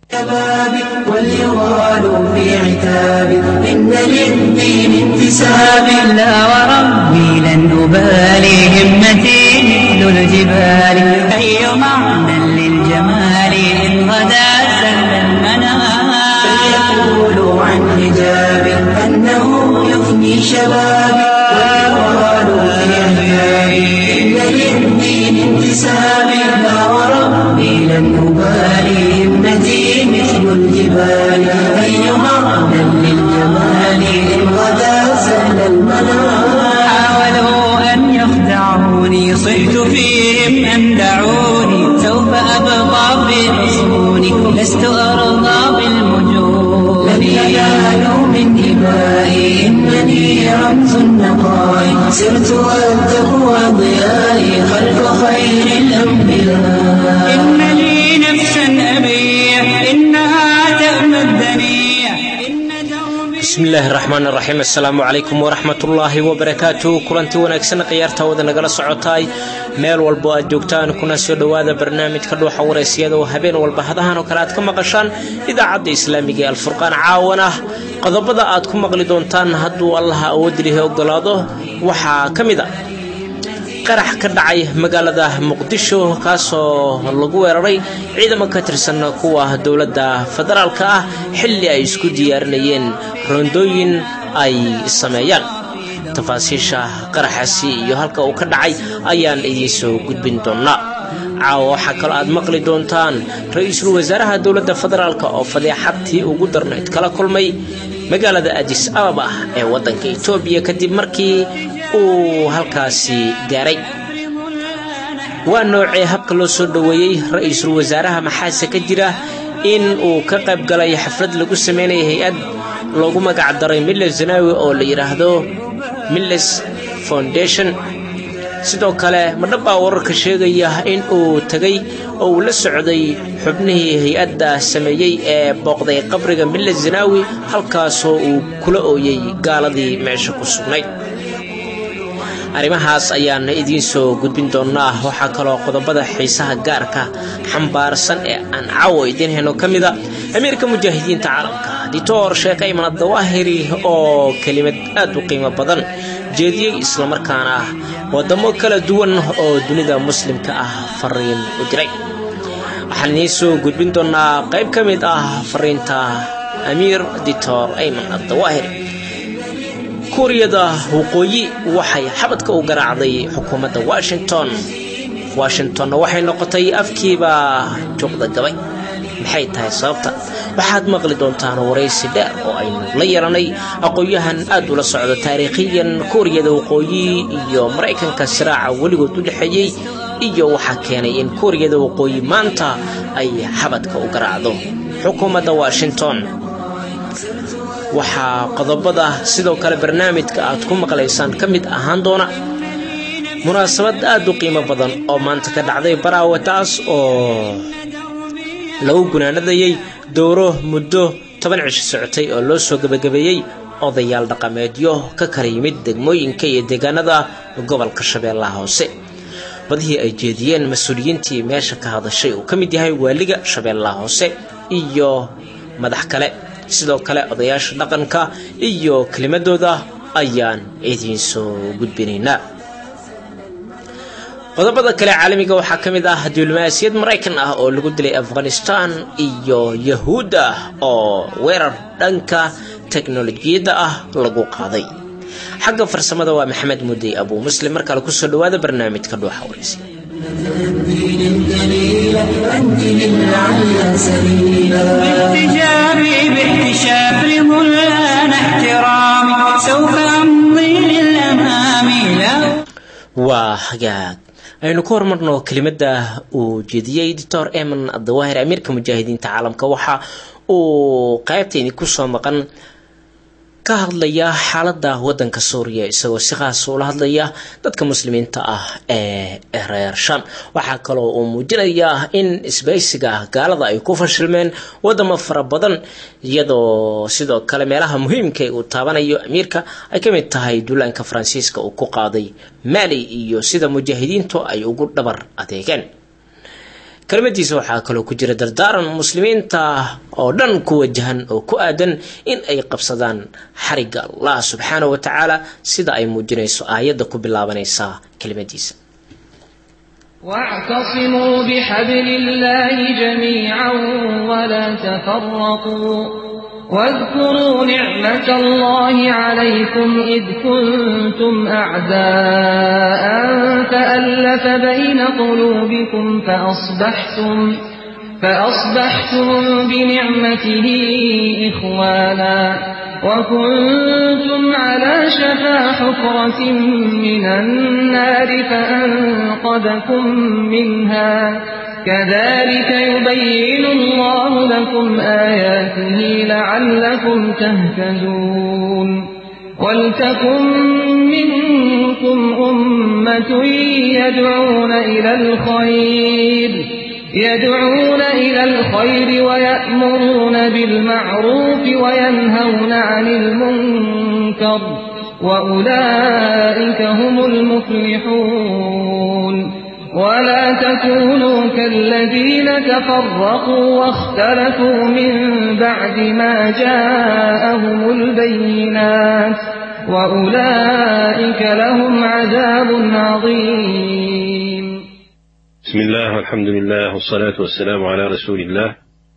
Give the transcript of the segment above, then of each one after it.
شبابي وليغال في عتابي إن للدين انتساب لا وربي لن أبالي همتي مثل الجبال أي معنى للجمال إن غدا سهل المنام فليقولوا عن حجابي أنه يفني شبابي وليغال في عتابي إن للدين انتساب لا وربي لن أبالي همتي مثل الجبال أي معنى للجمال إن غدا سهل المنام حاولوا أن يخدعوني صحت فيهم أن دعوني سوف أبقى في حصوني لست أرضى بالمجون لن ينالوا من إبائي إنني رمز النقاء سرت والتقوى ضيائي خلف خير الأنبياء إن لي نفسا أبيع إنها تأمى الدنيا إن دربي bismi illaahi raxmaan raxiim assalaamu calaykum waraxmatullaahi wabarakaatu kulanti wanaagsan khiyaarta wada nagala socotaay meel walbo aad joogtaan kuna soo dhowaada barnaamijka dhuuxa waraysyada oo habeen walba hadahan oo kale aad ka maqashaan idaacadda islaamiga ee alfurqaan caawan ah qodobada aad ku maqli doontaan hadduu allaha awoodilihi ogolaado waxaa ka mid a qarax ka dhacay magaalada muqdisho kaasoo lagu weeraray ciidamo ka tirsan kuwa dowladda federaalka ah xilli ay isku diyaarinayeen roondooyin ay sameeyaan tafaasiisha qaraxaasi iyo halka uu ka dhacay ayaan idiin soo gudbin doonaa caawa waxaa kaloo aad maqli doontaan ra-iisul wasaaraha dowladda federaalk oo fadeexadtii ugu darnayd kala kulmay magaalada adis ababa ee waddanka etoobiya kadib markii uu halkaasi gaaray waa noocee habka loo soo dhoweeyey ra-iisul wasaaraha maxaase ka jira in uu ka qayb galay xaflad lagu sameynaya hay-ad loogu magac daray milles zanawi oo la yidhaahdo milles foundation sidoo kale madhabbaa wararka sheegaya in uu tegay oo uu la socday xubnihii hay-adda sameeyey ee booqday qabriga milles zanawi halkaasoo uu kula ooyey gaaladii meesha ku sugnayd arrimahaas ayaan idiin soo gudbin doonaa waxaa kaloo qodobada xiisaha gaarka xambaarsan ee aan caawo idiin hayno ka mida amiirka mujaahidiinta caalamka dictor sheekh ayman adawaahiri oo kelimad aad u qiimo badan jeediyey islamarkaana wadamo kala duwan oo dunida muslimka ah fariin u diray waxaan idiin soo gudbin doonaa qayb ka mid ah fariinta amiir dictor ayman adawaahiri kuuriyada waqooyi waxay xabadka u garaacday xukuumadda washington washingtonna waxay noqotay afkiiba juuqda gabay maxay tahay sababta waxaad maqli doontaan waraysi dheer oo aynu la yeelanay aqoon-yahan aad ula socdo taariikhiyan kuuriyada waqooyi iyo maraykanka siraaca weligood u dhexeeyey iyo waxaa keenay in kuuriyada waqooyi maanta ay xabadka u garaacdo xukuumadda washington waxaa qodobada sidoo kale barnaamijka aad ku maqlaysaan ka mid ahaan doona munaasabad aad u qiimo badan oo maanta ka dhacday baraawe taas oo lagu gunaanadayey dowro muddo toban cisho socotay oo loo soo gebagabeeyey odayaal dhaqameedyo ka kala yimid degmooyinka iyo deegaanada gobolka shabeellaha hoose badihii ay jeediyeen mas-uuliyiintii meesha ka hadashay uu ka mid yahay waaliga shabeellaha hoose iyo madax kale sidoo kale odayaasha dhaqanka iyo kelimadooda ayaan idiin soo gudbinaynaa qodobada kale caalamiga waxaa ka mid ah diblomaasiyad maraykan ah oo lagu dilay afghanistan iyo yahuudda oo weerar dhanka teknolojiyadda ah lagu qaaday xagga farsamada waa maxamed mudey abuu muslim mar kale kusoo dhawaada barnaamijka dhuuxa waraysi الدين الجليل أنت للعلى سبيلا باحتجابي باحتشاف لمولانا احترامي سوف أمضي للأمام لا waa hagaag aynu ka hormarno kelimadda uu jeediyey doctor eman adawaahir amiirka mujaahidiinta caalamka waxa uu qaybtayni kusoo maqan ka hadlaya xaaladda wadanka suuriya isagoo si khaas ula hadlaya dadka muslimiinta ah ee reer sham waxaa kaloo uu muujinayaa in isbaysiga gaalada ay ku fashilmeen wadamo fara badan iyadoo sidoo kale meelaha muhiimka uu taabanayo amiirka ay ka mid tahay duulaanka faransiiska uu ku qaaday mali iyo sida mujaahidiintu ay ugu dhabar adeegeen kelmadiisa waxaa kaloo ku jira dardaaran muslimiinta oo dhan ku wajahan oo ku aadan in ay qabsadaan xarigga allah subxaana wa tacaala sida ay muujinayso aayadda ku bilaabanaysa kelimadiisa واعتصموا بحبل الله جميعا ولا تفرقوا واذكروا نعمة الله عليكم إذ كنتم أعداء فألف بين قلوبكم فأصبحتم فأصبحتم بنعمته إخوانا وكنتم على شفا حفرة من النار فأنقذكم منها كذلك يبين الله لكم آياته لعلكم تهتدون ولتكن منكم أمة يدعون إلى الخير يدعون إلى الخير ويأمرون بالمعروف وينهون عن المنكر وأولئك هم المفلحون ولا تكونوا كالذين تفرقوا واختلفوا من بعد ما جاءهم البينات وأولئك لهم عذاب عظيم بسم الله والحمد لله والصلاة والسلام على رسول الله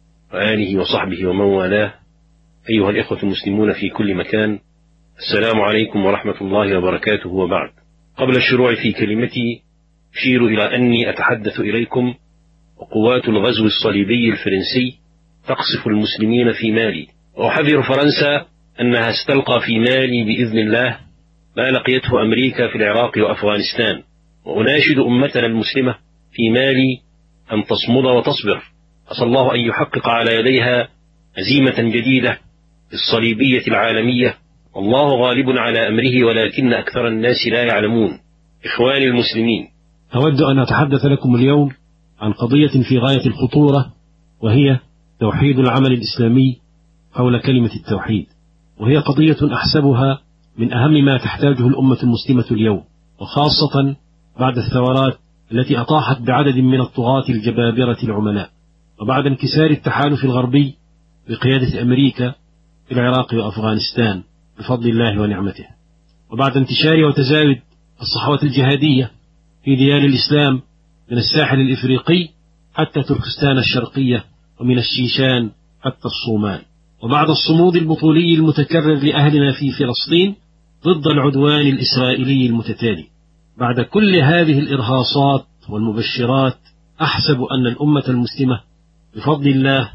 وآله وصحبه ومن والاه أيها الإخوة المسلمون في كل مكان السلام عليكم ورحمة الله وبركاته وبعد قبل الشروع في كلمتي أشير إلى أني أتحدث إليكم وقوات الغزو الصليبي الفرنسي تقصف المسلمين في مالي وأحذر فرنسا أنها ستلقى في مالي بإذن الله ما لقيته أمريكا في العراق وأفغانستان وأناشد أمتنا المسلمة في مالي أن تصمد وتصبر أسأل الله أن يحقق على يديها هزيمة جديدة الصليبية العالمية والله غالب على أمره ولكن أكثر الناس لا يعلمون إخواني المسلمين أود أن أتحدث لكم اليوم عن قضية في غاية الخطورة وهي توحيد العمل الإسلامي حول كلمة التوحيد وهي قضية أحسبها من أهم ما تحتاجه الأمة المسلمة اليوم وخاصة بعد الثورات التي أطاحت بعدد من الطغاة الجبابرة العملاء وبعد انكسار التحالف الغربي بقيادة أمريكا في العراق وأفغانستان بفضل الله ونعمته وبعد انتشار وتزايد الصحوة الجهادية في ديار الإسلام من الساحل الإفريقي حتى تركستان الشرقية ومن الشيشان حتى الصومال وبعد الصمود البطولي المتكرر لأهلنا في فلسطين ضد العدوان الإسرائيلي المتتالي بعد كل هذه الإرهاصات والمبشرات أحسب أن الأمة المسلمة بفضل الله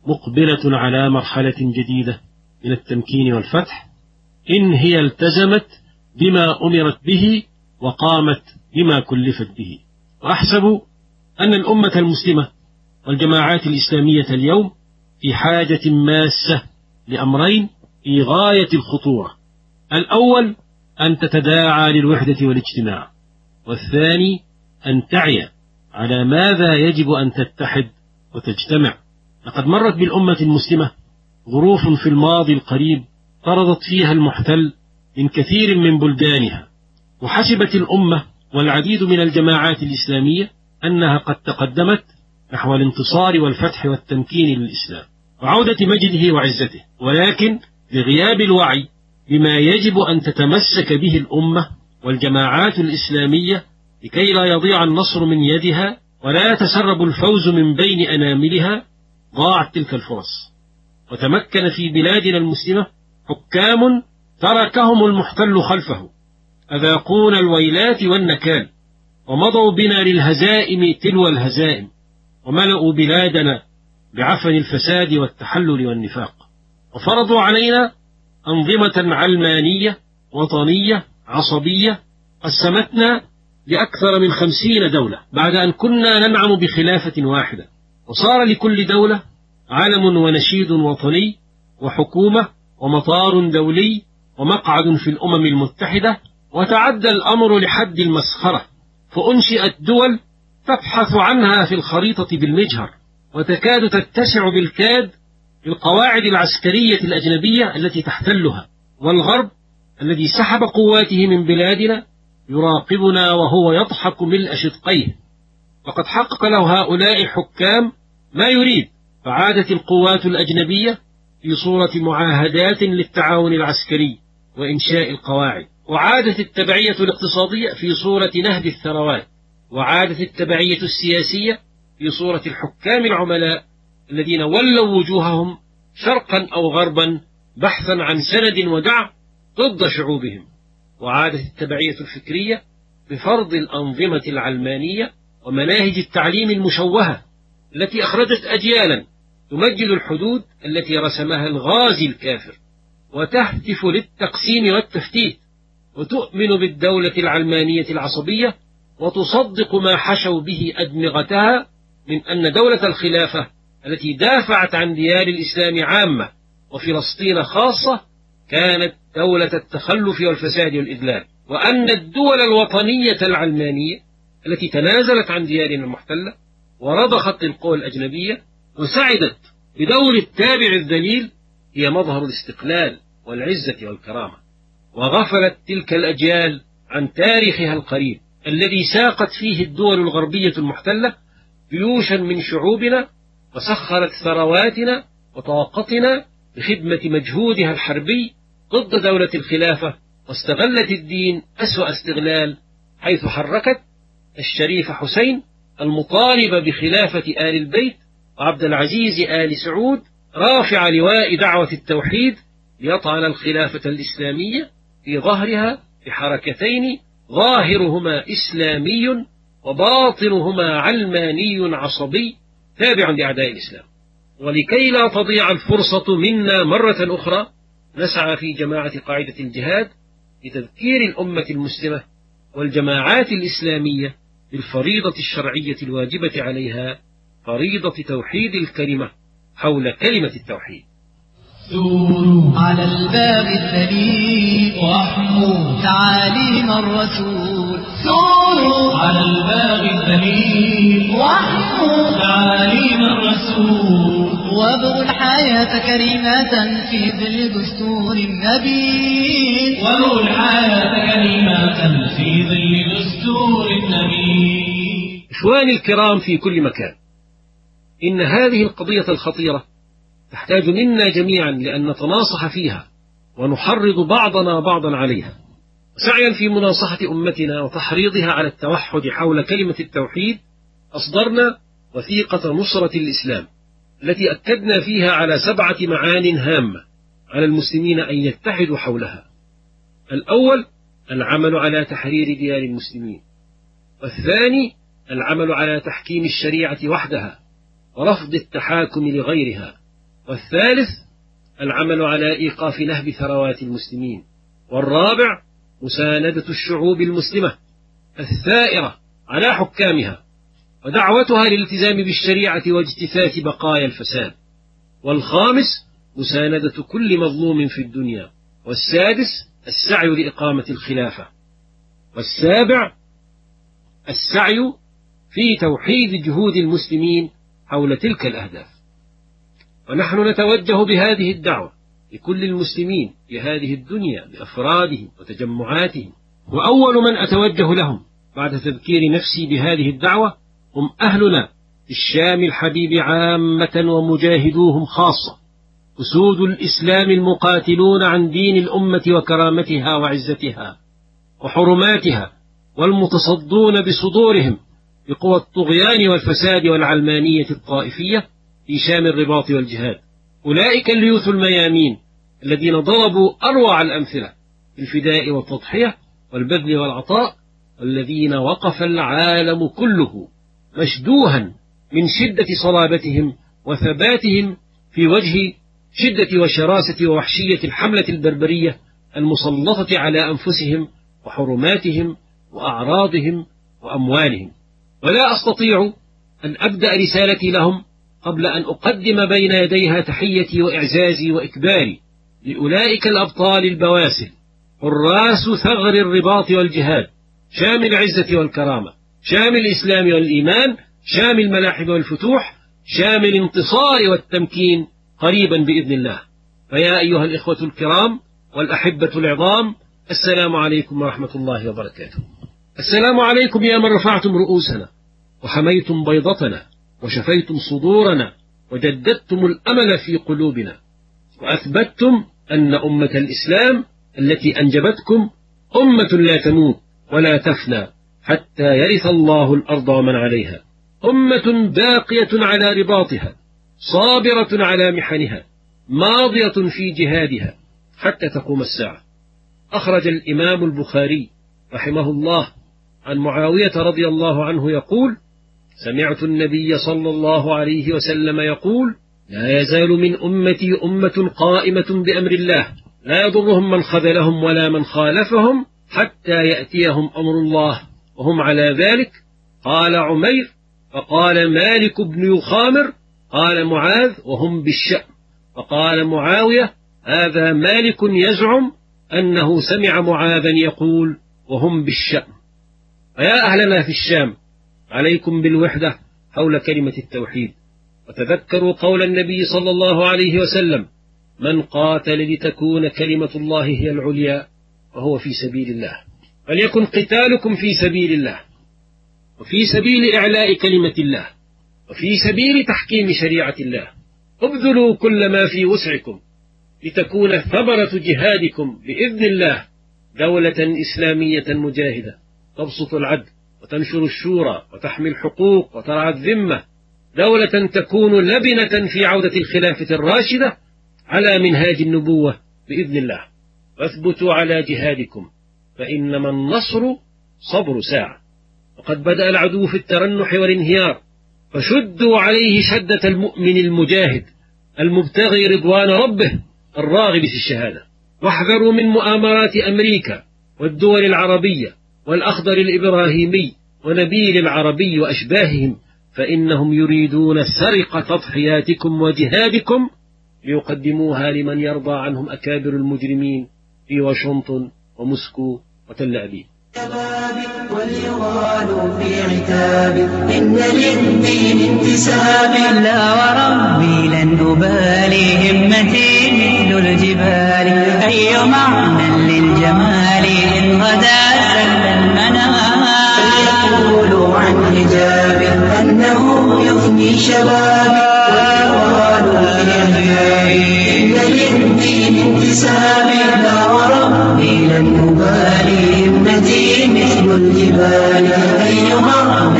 مقبلة على مرحلة جديدة من التمكين والفتح إن هي التزمت بما أمرت به وقامت بما كلفت به وأحسب أن الأمة المسلمة والجماعات الإسلامية اليوم في حاجة ماسة لأمرين في غاية الخطورة الأول أن تتداعى للوحدة والاجتماع والثاني أن تعي على ماذا يجب أن تتحد وتجتمع لقد مرت بالأمة المسلمة ظروف في الماضي القريب طردت فيها المحتل من كثير من بلدانها وحسبت الأمة والعديد من الجماعات الإسلامية أنها قد تقدمت نحو الانتصار والفتح والتمكين للإسلام وعودة مجده وعزته ولكن لغياب الوعي بما يجب أن تتمسك به الأمة والجماعات الإسلامية لكي لا يضيع النصر من يدها ولا يتسرب الفوز من بين أناملها ضاعت تلك الفرص وتمكن في بلادنا المسلمة حكام تركهم المحتل خلفه أذاقون الويلات والنكال ومضوا بنا للهزائم تلو الهزائم وملأوا بلادنا بعفن الفساد والتحلل والنفاق وفرضوا علينا أنظمة علمانية وطنية عصبية قسمتنا لأكثر من خمسين دولة بعد أن كنا ننعم بخلافة واحدة وصار لكل دولة علم ونشيد وطني وحكومة ومطار دولي ومقعد في الأمم المتحدة وتعدى الأمر لحد المسخرة فأنشئت دول تبحث عنها في الخريطة بالمجهر وتكاد تتسع بالكاد بالقواعد العسكرية الأجنبية التي تحتلها والغرب الذي سحب قواته من بلادنا يراقبنا وهو يضحك ملء شدقيه وقد حقق له هؤلاء الحكام ما يريد فعادت القوات الأجنبية في صورة معاهدات للتعاون العسكري وإنشاء القواعد وعادت التبعية الاقتصادية في صورة نهب الثروات وعادت التبعية السياسية في صورة الحكام العملاء الذين ولوا وجوههم شرقا أو غربا بحثا عن سند ودعم ضد شعوبهم وعادت التبعية الفكرية بفرض الأنظمة العلمانية ومناهج التعليم المشوهة التي أخرجت أجيالا تمجد الحدود التي رسمها الغازي الكافر وتهتف للتقسيم والتفتيت وتؤمن بالدولة العلمانية العصبية وتصدق ما حشوا به أدمغتها من أن دولة الخلافة التي دافعت عن ديار الإسلام عامة وفلسطين خاصة كانت دولة التخلف والفساد والإذلال وأن الدول الوطنية العلمانية التي تنازلت عن ديارنا المحتلة ورضخت للقوى الأجنبية وسعدت بدور التابع الذليل هي مظهر الاستقلال والعزة والكرامة وغفلت تلك الأجيال عن تاريخها القريب الذي ساقت فيه الدول الغربية المحتلة جيوشا من شعوبنا وسخرت ثرواتنا وطاقتنا بخدمة مجهودها الحربي ضد دولة الخلافة واستغلت الدين أسوأ استغلال حيث حركت الشريف حسين المطالب بخلافة آل البيت وعبد العزيز آل سعود رافع لواء دعوة التوحيد ليطعن الخلافة الإسلامية في ظهرها بحركتين ظاهرهما إسلامي وباطنهما علماني عصبي تابع لأعداء الإسلام ولكي لا تضيع الفرصة منا مرة أخرى نسعى في جماعة قاعدة الجهاد لتذكير الأمة المسلمة والجماعات الإسلامية بالفريضة الشرعية الواجبة عليها فريضة توحيد الكلمة حول كلمة التوحيد دوروا على الباب الذليل واحموا تعاليم الرسول دوروا على الباب الذليل واحموا تعاليم الرسول وابغوا الحياة كريمة في ظل دستور النبي وابغوا الحياة كريمة في ظل دستور النبي إخواني الكرام في كل مكان إن هذه القضية الخطيرة تحتاج منا جميعا لأن نتناصح فيها ونحرض بعضنا بعضا عليها سعيا في مناصحة أمتنا وتحريضها على التوحد حول كلمة التوحيد أصدرنا وثيقة نصرة الإسلام التي أكدنا فيها على سبعة معان هامة على المسلمين أن يتحدوا حولها الأول العمل على تحرير ديار المسلمين والثاني العمل على تحكيم الشريعة وحدها ورفض التحاكم لغيرها والثالث العمل على إيقاف نهب ثروات المسلمين والرابع مساندة الشعوب المسلمة الثائرة على حكامها ودعوتها للالتزام بالشريعة واجتثاث بقايا الفساد والخامس مساندة كل مظلوم في الدنيا والسادس السعي لإقامة الخلافة والسابع السعي في توحيد جهود المسلمين حول تلك الأهداف ونحن نتوجه بهذه الدعوة لكل المسلمين في هذه الدنيا بأفرادهم وتجمعاتهم وأول من أتوجه لهم بعد تذكير نفسي بهذه الدعوة هم أهلنا في الشام الحبيب عامة ومجاهدوهم خاصة أسود الإسلام المقاتلون عن دين الأمة وكرامتها وعزتها وحرماتها والمتصدون بصدورهم بقوى الطغيان والفساد والعلمانية الطائفية في شام الرباط والجهاد أولئك الليوث الميامين الذين ضربوا أروع الأمثلة في الفداء والتضحية والبذل والعطاء والذين وقف العالم كله مشدوها من شدة صلابتهم وثباتهم في وجه شدة وشراسة ووحشية الحملة البربرية المسلطة على أنفسهم وحرماتهم وأعراضهم وأموالهم ولا أستطيع أن أبدأ رسالتي لهم قبل أن أقدم بين يديها تحيتي وإعزازي وإكباري لأولئك الأبطال البواسل حراس ثغر الرباط والجهاد شام العزة والكرامة شام الإسلام والإيمان شام الملاحم والفتوح شام الانتصار والتمكين قريبا بإذن الله فيا أيها الإخوة الكرام والأحبة العظام السلام عليكم ورحمة الله وبركاته السلام عليكم يا من رفعتم رؤوسنا وحميتم بيضتنا وشفيتم صدورنا وجددتم الأمل في قلوبنا وأثبتتم أن أمة الإسلام التي أنجبتكم أمة لا تموت ولا تفنى حتى يرث الله الأرض ومن عليها أمة باقية على رباطها صابرة على محنها ماضية في جهادها حتى تقوم الساعة أخرج الإمام البخاري رحمه الله عن معاوية رضي الله عنه يقول سمعت النبي صلى الله عليه وسلم يقول لا يزال من أمتي أمة قائمة بأمر الله لا يضرهم من خذلهم ولا من خالفهم حتى يأتيهم أمر الله وهم على ذلك قال عمير فقال مالك بن يخامر قال معاذ وهم بالشأم فقال معاوية هذا مالك يزعم أنه سمع معاذا يقول وهم بالشأم فيا أهلنا في الشام عليكم بالوحدة حول كلمة التوحيد وتذكروا قول النبي صلى الله عليه وسلم من قاتل لتكون كلمة الله هي العليا وهو في سبيل الله فليكن قتالكم في سبيل الله وفي سبيل إعلاء كلمة الله وفي سبيل تحكيم شريعة الله ابذلوا كل ما في وسعكم لتكون ثمرة جهادكم بإذن الله دولة إسلامية مجاهدة تبسط العدل وتنشر الشورى وتحمي الحقوق وترعى الذمة دولة تكون لبنة في عودة الخلافة الراشدة على منهاج النبوة بإذن الله واثبتوا على جهادكم فإنما النصر صبر ساعة وقد بدأ العدو في الترنح والانهيار فشدوا عليه شدة المؤمن المجاهد المبتغي رضوان ربه الراغب في الشهادة واحذروا من مؤامرات أمريكا والدول العربية والأخضر الإبراهيمي ونبيل العربي وأشباههم فإنهم يريدون سرقة تضحياتكم وجهادكم ليقدموها لمن يرضى عنهم أكابر المجرمين في واشنطن وموسكو وتل أبيب شبابي وليغالوا في عتابي إن للدين انتسابي لا وربي لن أبالي همتي مثل الجبال أي معنى للجمال إن غدا سل المنام فليقولوا عن حجابي أنه يفني شبابي وليغالوا في عتابي إن للدين انتسابي لا وربي لن أبالي همتي مثل الجبال أي معنى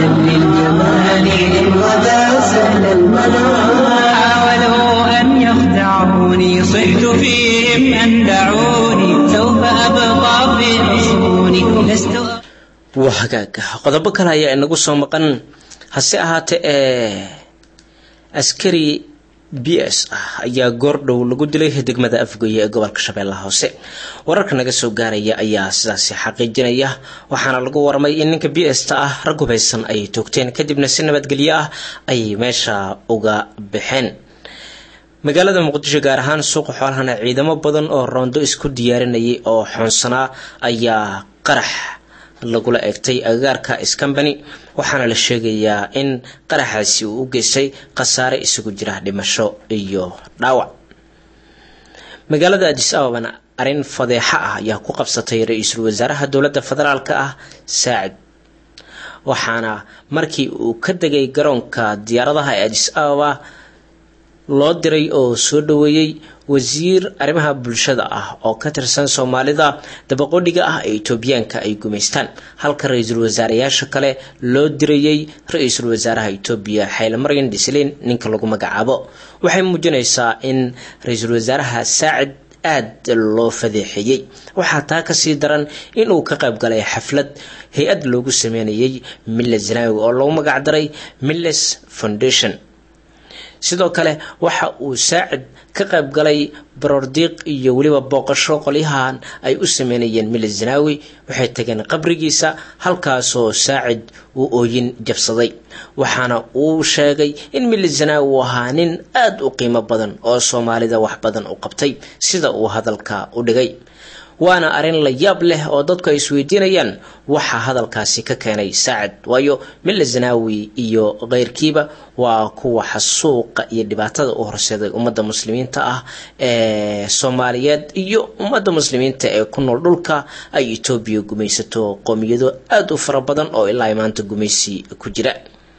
للجمال إن غدا سهل المنام حاولوا أن يخدعوني صحت فيهم أن دعوني سوف أبقى في حصوني لست waa hagaag qodobo kale ayaa inagu soo maqan hase ahaatee ee askari b s ah ayaa goordhow lagu dilay degmada afgoye ee gobolka shabeellaha hoose wararka naga soo gaaraya ayaa sidaasi xaqiijinaya waxaana lagu warmay in ninka b s ta ah rag hubaysan ay toogteen kadibna si nabadgelyo ah ay meesha uga baxeen magaalada muqdisho gaar ahaan suuqa xoolahana ciidamo badan oo roondo isku diyaarinayay oo xoonsanaa ayaa qarax lagula eegtay agagaarka scambany waxaana la sheegayaa in qaraxaasi uu u geystay khasaare isugu jira dhimasho iyo dhaawac magaalada adis ababana arrin fadeexa ah ayaa ku qabsatay ra-iisul wasaaraha dowladda federaalk ah saacid waxaana markii uu ka degay garoonka diyaaradaha ee adis ababa loo diray oo soo dhaweeyey wasiir arrimaha bulshada ah oo ka tirsan soomaalida dabaqodhiga ah ee etoobiyaanka ay gumaystaan halka ra-iisul wasaareyaasha kale loo dirayey ra-iisul wasaaraha etoobiya xayle maryan dhislin ninka lagu magacaabo waxay muujinaysaa in ra-iisul wasaaraha saacid aada loo fadeexeeyey waxaa taa kasii daran inuu ka qayb galay xaflad hay-ad loogu sameynayay milles zanawi oo lagu magacdaray milles foundation sidoo kale waxa uu saacid ka qayb galay baroordiiq iyo weliba booqasho qolyahan ay u sameynayeen milis zanaawi waxay tageen qabrigiisa halkaasoo saacid uu ooyin jabsaday waxaana uu sheegay in milis zanaawi uu ahaa nin aada u qiimo badan oo soomaalida wax badan u qabtay sida uu hadalka u dhigay waana arrin la yaab leh oo dadku ay isweydiinayaan waxaa hadalkaasi ka keenay saacid waayo milla zanaawi iyo keyrkiiba waa kuwa xasuuqa iyo dhibaatada u horseeday ummadda muslimiinta ah ee soomaaliyeed iyo ummadda muslimiinta ee ku nool dhulka ay etoobiya gumaysato qoomiyado aada u fara badan oo ilaa maanta gumaysi ku jira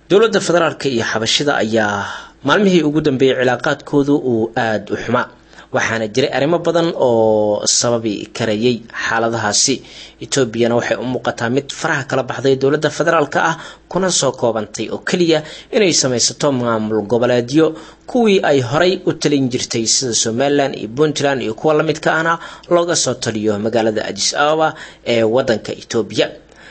dowladda federaalk iyo xabashida ayaa maalmihii ugu dambeeyey cilaaqaadkoodu uu aada u xumaa waxaana jiray arrimo badan oo sababi karayay xaaladahaasi etoobiyana waxay u muuqataa mid faraha kala baxday dowladda federaalk ah kuna soo koobantay oo keliya inay samaysato maamul goboleedyo kuwii ay horay u talin jirtay sida somalilan iyo puntland iyo kuwa lamidka ahna looga soo taliyo magaalada adis ababa ee wadanka etoobiya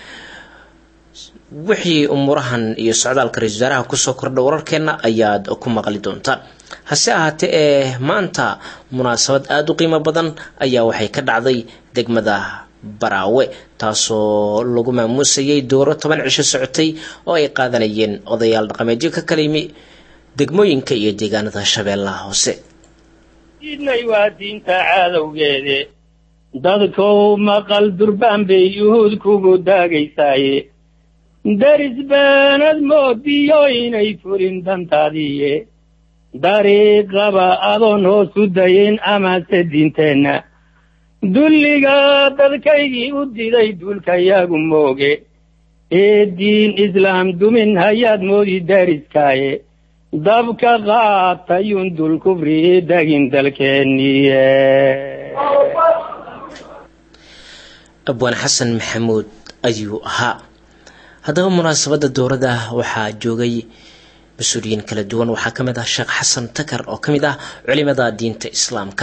wixii umuurahan iyo socdaalka ra-isul wasaaraha kusoo kordha wararkeena ayaad ku maqli doontaan hase ahaatee ee maanta munaasabad aada u qiimo badan ayaa waxay ka dhacday degmada baraawe taasoo lagu maamuusayay dooro toban cisho socotay oo ay qaadanayeen odayaal dhaqameedyo ka kala yimi degmooyinka iyo deegaanada shabeellaha hoose diidnay waa diinta caadowgeede dadkow maqal durbaan bay yuhuud kugu daagaysaaye daris beenad moodiyo inay fulin dantaadiiye dariiqaba adoon hoos u dayin amase diinteenna dulliga dadkaygii u diday duulkayaagu mooge ee diin islaam dumin hayaad moodi dariskaaye dabka qaatayun dul kufri dagin dalkeenniye abwaan xasan maxamuud ayuu ahaa haddaba munaasabadda dowladda waxaa joogay mas-uuliyiin kala duwan waxaa ka mid ah sheekh xasan takar oo ka mid ah culimada diinta islaamka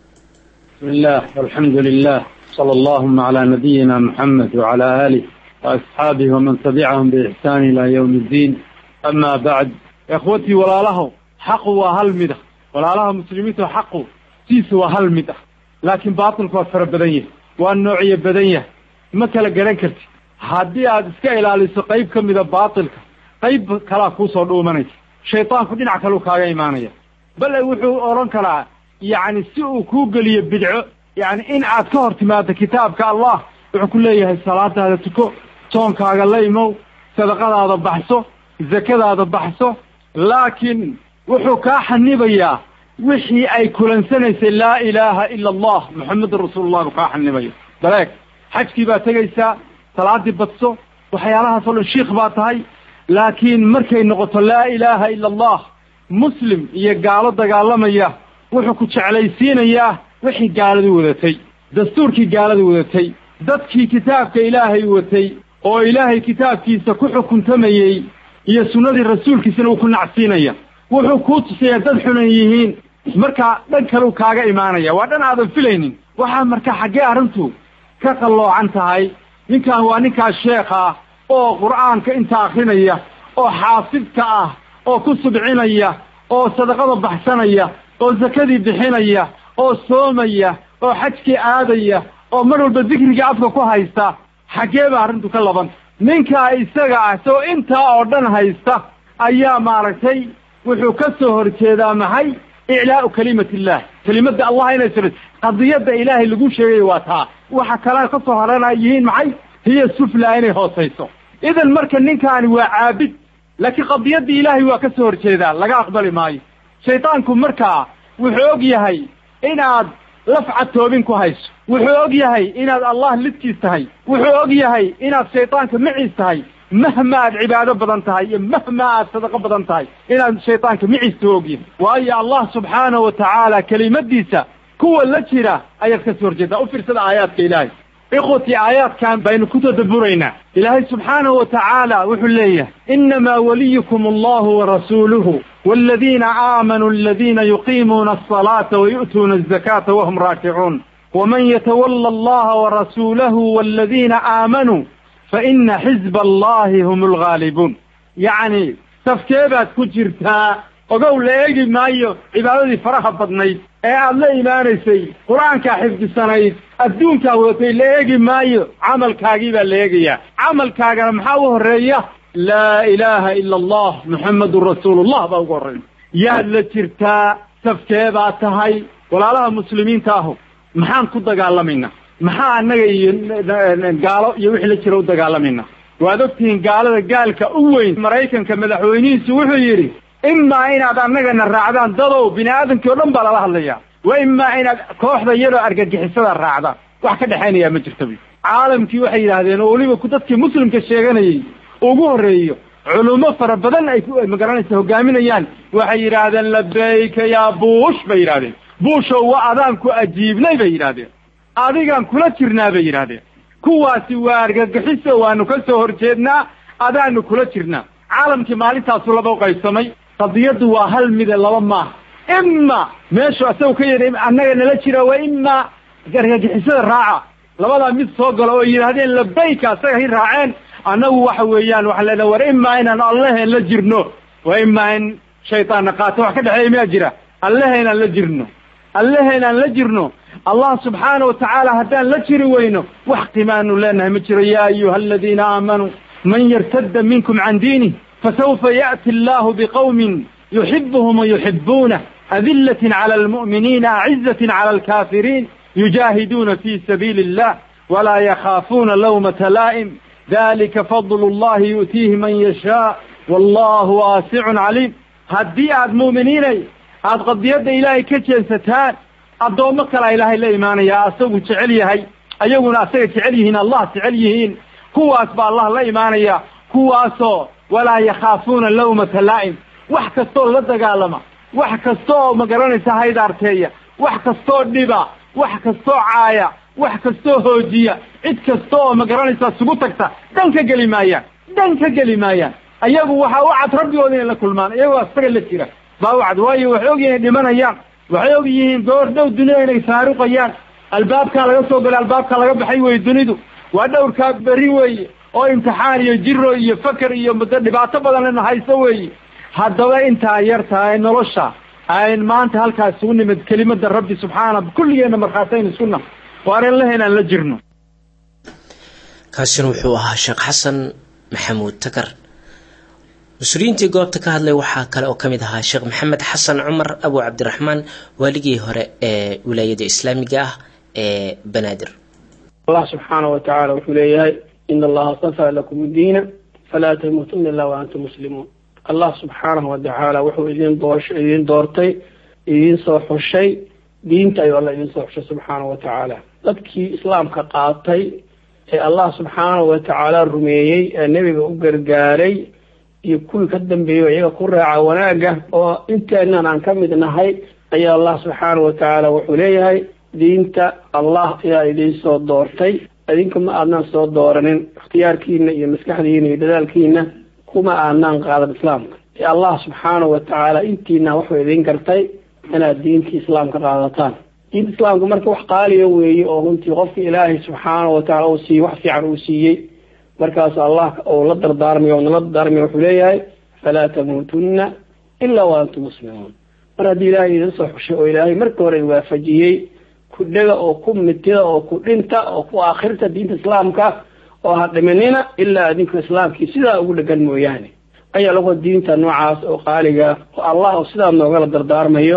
بسم الله والحمد لله صلى اللهم على نبينا محمد وعلى آله وأصحابه ومن تبعهم بإحسان إلى يوم الدين أما بعد إخوتي ولا له حق وهل مده ولا له مسلمين حق سيس وهل مده لكن باطل كوفر بدنيه والنوعية بدنيه ما كلا قرن كرتي haddii aada iska ilaaliso qayb ka mida baatilka qayb kalaa kuusoo dhuumanaysa shaydaanku dhinac kaleu kaaga imaanaya bale wuxuu odhan karaa yacni si uu kuu geliyo bidco yacni in aad ka hor timaado kitaabka allah wuxuu ku leeyahay salaadaada tuko toonkaaga la imow sadaqadaada baxso zakadaada baxso laakiin wuxuu kaa xanibayaa wixii ay kulansanaysay laa ilaaha ila allah moxamedun rasuulullah buu kaa xanibaya daleeg xajkii baa tegaysaa salaadii badso waxyaalahaas oo dhan shiikh baa tahay laakiin markay noqoto laa ilaaha ila allah muslim iyo gaalo dagaalamaya wuxuu ku jeclaysiinayaa wixii gaaladu wadatay dastuurkii gaaladu wadatay dadkii kitaabka ilaahay watay oo ilaahay kitaabkiisa ku xukuntamayey iyo sunnadii rasuulkiisana uu ku nacsiinaya wuxuu kuu tusayaa dad xunan yihiin markaa dhan kaleu kaaga imaanaya waa dhan aadan filaynin waxaa markaa xaggee arrintu ka qalloocan tahay ninkan waa ninkaas sheekha ah oo qur'aanka inta akrinaya oo xaafidka ah oo ku subcinaya oo sadaqada baxsanaya oo sakadii bixinaya oo soomaya oo xajkii aadaya oo mar walba dikrigii afka ku haysta xaggee ba arrintu ka labanta ninkaa isaga ah soo intaa oo dhan haysta ayaa maaragtay wuxuu ka soo horjeedaa maxay iclaa'u kalimati illah kelimadda allah inay sir qadiyadda ilaahay lagu sheegay waa taa waxa kale ka soo horana yihiin maxay hiya sufla inay hoosayso idan marka ninkaani waa caabid laakiin qadiyaddii ilaahay waa ka soo horjeedaa laga aqbali maayo shaydaanku markaa wuxuu og yahay inaad lafcad toobin ku hayso wuxuu og yahay inaad allah lidkiis tahay wuxuu og yahay inaad shaydaanka maciis tahay mahma aad cibaado badan tahay iyo mahma aad sadaqo badan tahay inaad shaydaanka maciista ogyahay waayo allah subxaanahu wa tacaala kelimadiisa kuwa la jira ayaad ka soo horjeedaa u fiirsada aayaadka ilaahay ikhwatii aayaadkan baynu ku tadabburaynaa ilaahay subxaanahu wa tacaala wuxuu leeyahay inamaa waliyukum allahu warasuuluhu والذين آمنوا الذين يقيمون الصلاة ويؤتون الزكاة وهم راكعون ومن يتولى الله ورسوله والذين آمنوا فإن حزب الله هم الغالبون يعني تفكيبات كجرتا ogow la eegi maayo cibaadadii faraha badnayd ee aad la imaanaysay qur-aankaa xifdisanayd adduunkaa wadatay la eegi maayo camalkaagii baa la eegayaa camalkaagana maxaa u horreeya laa ilaaha ila allah muxammedun rasuulullah baa ugu horreeya yaad la jirtaa safkee baa tahay walaalaha muslimiinta ahu maxaan ku dagaalamaynaa maxaa annaga iyo gaalo iyo wixii la jira u dagaalamaynaa waad ogtihiin gaalada gaalka u weyn maraykanka madaxweynihiisu wuxuu yidhi imaa inaad annagana raacdaan dadow bini aadamkii o dhan baa lala hadlayaa wa imaa inaad kooxda iyadoo argagixisada raacdaan wax ka dhexaynayaa ma jirta bu caalamkii waxay yidhaahdeen oo weliba ku dadkii muslimka sheeganayey ugu horreeyo culummo fara badan ay magaranaysa hogaaminayaan waxay yidhaahdeen labayka yaa buush bay yidhahdeen buushow wa adaan ku ajiibnay bay yidhahdeen adigaan kula jirnaa bay yidhahdeen kuwaasi waa argagixiso waanu ka soo horjeednaa adaanu kula jirnaa caalamkii maalintaasu laba u qaybsamay qadiyaddu waa hal mide laba maaha ima meeshu asagu ka yidhi annaga nala jira waa ima argagixisada raaca labadaa mid soo galo oo yidhaahdeen labayka asaga hi raaceen annagu waxa weeyaan waxaan leenahay war imaa inaan allaheen la jirno waa imaa in shaytaanna qaato wax ka dhexeeya miyaa jira allaheynaan la jirno allaheynaan la jirno allah subxaana watacaala haddaan la jiri weyno wax qimaanu leenahay ma jiro yaa ayuha aladiina aamanuu man yartadda minkum can diinih fasawfa ya'ti allahu biqawmin yuxibuhum wayuxibuunah adillatin cala almu'miniina acizatin cala alkaafiriin yujaahiduuna fi sabiili illah walaa yakhaafuuna lawmata laa'im dalika fadlu llahi yu'tiihi man yashaa wallahu waasicun caliim haddii aad mu'miniinay aada qadiyadda ilaahay ka jeensataan addoommo kalaa ilaahay la imaanayaa asagu jecel yahay ayaguna asaga jecel yihiin allah jecel yihiin kuwaas baa allah la imaanaya kuwaasoo walaa yakhaafuuna lawmata laa'im wax kastooo la dagaalama wax kasta oo magaranaysa haydaarteeya wax kastoo dhiba wax kastoo caaya wax kastoo hoojiya cid kasta oo magaranaysaa isugu tagta dhan ka geli maayaan dhan ka geli maayaan ayagu waxaa u cad rabbigooda inay la kulmaan iyagoo asaga la jira baa u cad waayo waxay og yihiin dhimanayaan waxay og yihiin goor dhow dunida inay faaruqayaan albaabkaa laga soo galay albaabkaa laga baxay weye dunidu waa dhowrkaa beri weeye oo imtixaan iyo jiro iyo faker iyo muddo dhibaato badan hayso weeye haddaba intaa yar tahay nolosha ayn maanta halkaa isugu nimid kelimada rabbi subxaana kulligeenna markhaatayn isku nah waanan lahayn aan la jirno kaasina wuxuu ahaa sheekh xasan maxamuud takar mas-uuliyiintii goobta ka hadlay waxaa kale oo kamid ahaa sheekh maxamed xasan cumar abu cabdiraxmaan waaligii hore ee wilaayada islaamiga ah ee banaadir allah subxaana wa tacaala wuxuu leeyahay ina allaha stafaa lakum diina falaa tamuutuna ila wa antum muslimuun allah subxaanahu watacaala wuxuu idin doosh idin doortay idin soo xushay diinta ayuu alla idin soo xushay subxaanahu wa tacaala dadkii islaamka qaatay ee allah subxaanahu wa tacaala rumeeyey ee nebiga u gargaaray iyo kuwii ka dambeeyey iyaga ku raaca wanaagga oo inteenan aan ka mid nahay ayaa allah subxaanahu wa tacaala wuxuu leeyahay diinta allah ayaa idin soo doortay idinka ma aadnaan soo dooranin ikhtiyaarkiina iyo maskaxdiina iyo dadaalkiina kuma aadnaan qaadan islaamka ee allah subxaanahu wa tacaala intiina wuxuu idin gartay inaad diintii islaamka qaadataan diinta islaamka marka wax qaaliya weeye oo runtii qofka ilaahay subxaanahu wa tacala uu siiyey wax fiican uu siiyey markaas allah oo la dardaarmayo oo nala dardaarmayo wuxuu leeyahay falaa tamuutunna ilaa wa antum muslimuun mar haddii ilaahay idin soo xushay oo ilaahay marka hore waafajiyey ku dhega oo ku mitida oo ku dhinta oo ku aakhirta diinta islaamka oo ha dhimanina ilaa idinku islaamkii sidaa ugu dhegan mooyaane ayaa lagu diinta noocaas oo qaaliga oo allah oo sidaa noogala dardaarmayo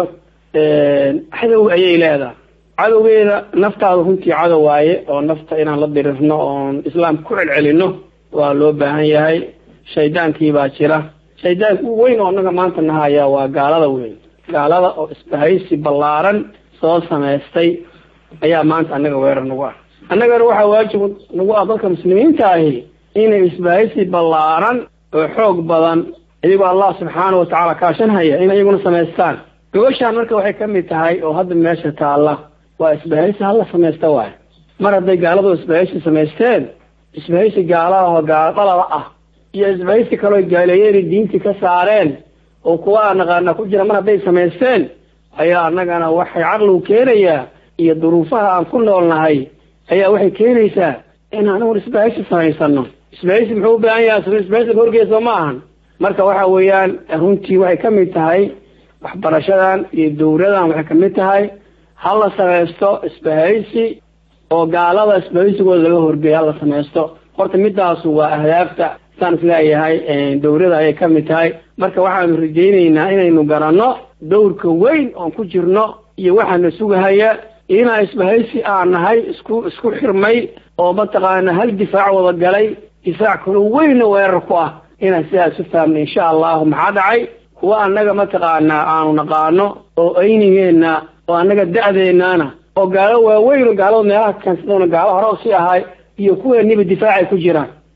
cadow ayay leedahay cadowgeeda naftaada runtii cadow waaye oo nafta inaan la dirirno oon islaamka ku celcelino waa loo baahan yahay shaydaankii baa jira shaydaanka u weyn oo annaga maanta nahaya waa gaalada weyn gaalada oo isbahaysi ballaaran soo samaystay ayaa maanta annaga weerar nagu ah annagana waxaa waajib nagu ah dadka muslimiinta ahi inay isbahaysi ballaaran oo xoog badan iyagoo allah subxaana watacaala kaashanhaya in iyaguna samaystaan gobashaan marka waxay ka mid tahay oo hadda meesha taalla waa isbahaysi hala samaysta waay mar hadday gaaladu isbahaysi samaysteen isbahaysi gaalaha oo gaalo dhalada ah iyo isbahaysi kaloo gaaleeyeen diintii ka saareen oo kuwa aan naqaana ku jira mar hadday samaysteen ayaa annagana waxay caqligu keenayaa iyo duruufaha aan ku noolnahay ayaa waxay keenaysaa in anigun isbahaysi samaysano isbahaysi muxuu u baahan yahay isbahaysi horgeesa ma ahan marka waxa weeyaan runtii waxay ka mid tahay waxbarashadan iyo dowladan waxay kamid tahay hala samaysto isbahaysi oo gaalada isbahaysigooda laga horgeeya hala samaysto horta midaasu waa ahdaafta saan isleeyahay dowlada ayay kamid tahay marka waxaanu rajayneynaa inaynu garanno dowrka weyn oon ku jirno iyo waxaana sugahaya inaa isbahaysi aan nahay isku isku xirmay oo mataqaana hal difaac wada galay difaac kaloo weynna weerar ku ah inaan sidaas u fahamna insha allahu maxaa dhacay kuwa annaga mataqaanaa aanu naqaano oo aynigeenna oo annaga da-deennaana oo gaalo waaweyn oo gaalada meelaha keensadona gaalo hore usii ahay iyo kuweeniba difaacay ku jiraan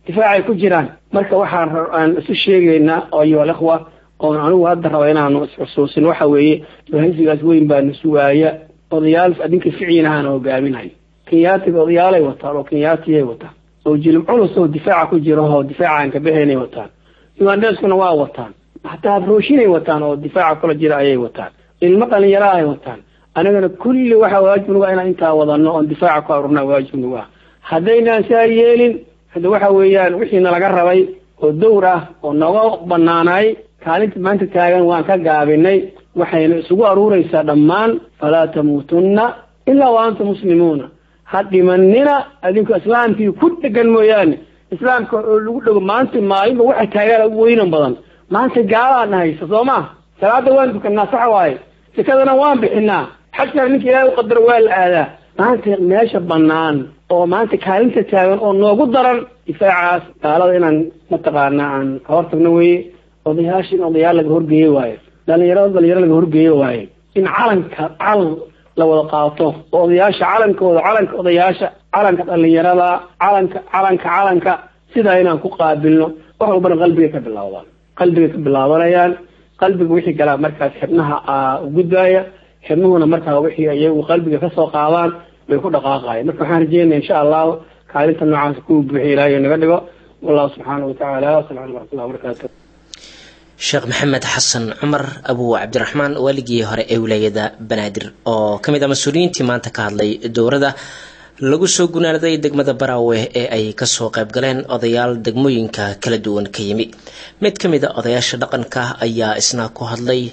difaacay ku jiraan marka waxaan aan isu sheegaynaa ayuha alikhwa oon anigu hadda raba inaanu isxusuusin waxa weeye bahaysigaas weyn baana sugaaya odayaal adinka ficiinahaana hogaaminayo kenyaatiga odayaalay wataan oo kenyaatiyay wataan oo jilib culus oo difaaca ku jira oo difaaca aan kabahaynay wataan ugandheskuna waa wataan hataa afrooshinay wataan oo difaaca kula jira ayay wataan ilmo dhalinyara ay wataan anigana kulli waxa waajib nagu ah inaan intaa wadano oon difaaca ku arurnaa waajib nagu ah haddaynaan saa yeelin hadda waxa weeyaan wixiina laga rabay oo dowr ah oo nooga banaanaay kaalinta maanta taagan waan ka gaabinay waxayna isugu aruureysaa dhammaan falaa tamuutunna ilaa wa antum muslimuuna ha dhimanina adinku islaamkii ku dhegan mooyaane islaamka oo lagu dhego maanta maalinba waxa taagaan ugu weynan badan maanta gaalaan haysa soo ma salaada waan dukanaa sax waaye sekadana waan bixinaa xajkana ninka ilaahay u qadaro waa la aadaa maanta meesha banaan oo maanta kaalinta taagan oo noogu daran difaacaas gaalada inaan mataqaana aan ka hortagno weye odayaasha in odayaal laga horgeeye waayo dhalinyarada dhalinyaro laga horgeeye waaye in calanka calan la wada qaato oo odayaasha calankooda calanka odayaasha calanka dhalinyarada calanka calanka calanka sidaa inaan ku qaabilno wax walbana qalbigay ka bilaabdaan qalbigay ka bilaabanayaan qalbiga wixii galaa markaas xibnaha gudbaaya xibnuhuna markaa wixii iyagu qalbiga kasoo qaadaan bay ku dhaqaaqayan marka waxaan rajeynaya insha allahu kaalinta noocaas kuwa buuxiy ilaahay naga dhigo wallahu subxaana watacaala wasalam alaikum waraxmatullahi wabarakatu sheekh maxamed xasan cumar abu cabdiraxmaan waaligii hore ee wilaayada banaadir oo ka mid ah mas-uuliyiintii maanta ka hadlay dowrada lagu soo gunaanaday degmada baraawe ee ay kasoo qayb galeen odayaal degmooyinka kala duwan ka yimi mid ka mid a odayaasha dhaqanka ayaa isna ku hadlay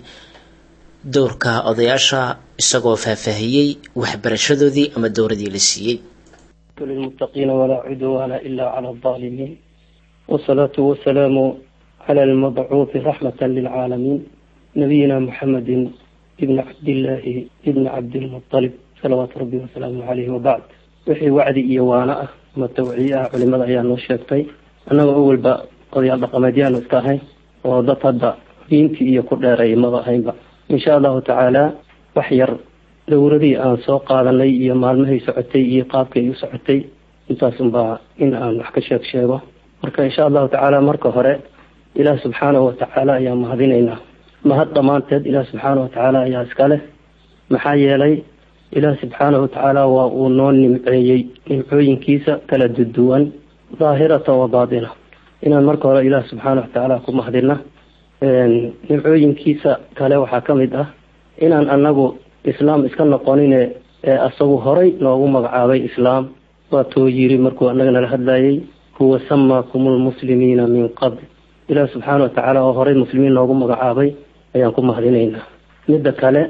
dowrka odayaasha isagoo faahfaahiyey waxbarashadoodii ama dowradii la siiyey للمتقين ولا عدوان إلا على الظالمين والصلاة والسلام على المبعوث رحمة للعالمين نبينا محمد ابن عبد الله ابن عبد المطلب صلوات ربي وسلامه عليه وبعد wixii wacdi iyo waana ah ama tawciye ah culimada ayaa noo sheegtay annaga awalba odayaal dhaqameedyaanu iska ahayn oo dad hadda diintii iyo ku dheeray maba ahaynba insha allahu tacaala wax yar dowradii aan soo qaadanay iyo maalmahay socotay iyo qaabkay u socotay intaasunbaa in aan wax ka sheeg sheego marka insha allahu tacaala marka hore ilaah subxaanahu watacaala ayaa mahadinaynaa mahad dhammaanteed ilaah subxaanahu watacaala ayaa iska leh maxaa yeelay ilaah subxaanahu watacaala waa uu noo nimceeyey nimcooyinkiisa kala duduwan daahirata wa baatina inaan marka hore ilaah subxaanahu watacaala ku mahadina nimcooyinkiisa kale waxaa ka mid ah inaan anagu islaam iska noqonine ee asagu horay noogu magacaabay islaam waatuu yiri markuu anaga nala hadlayay huwa samaakum lmuslimiina min qabl ilaah subxaana watacaala oo horay muslimiin noogu magacaabay ayaan ku mahadinaynaa midda kale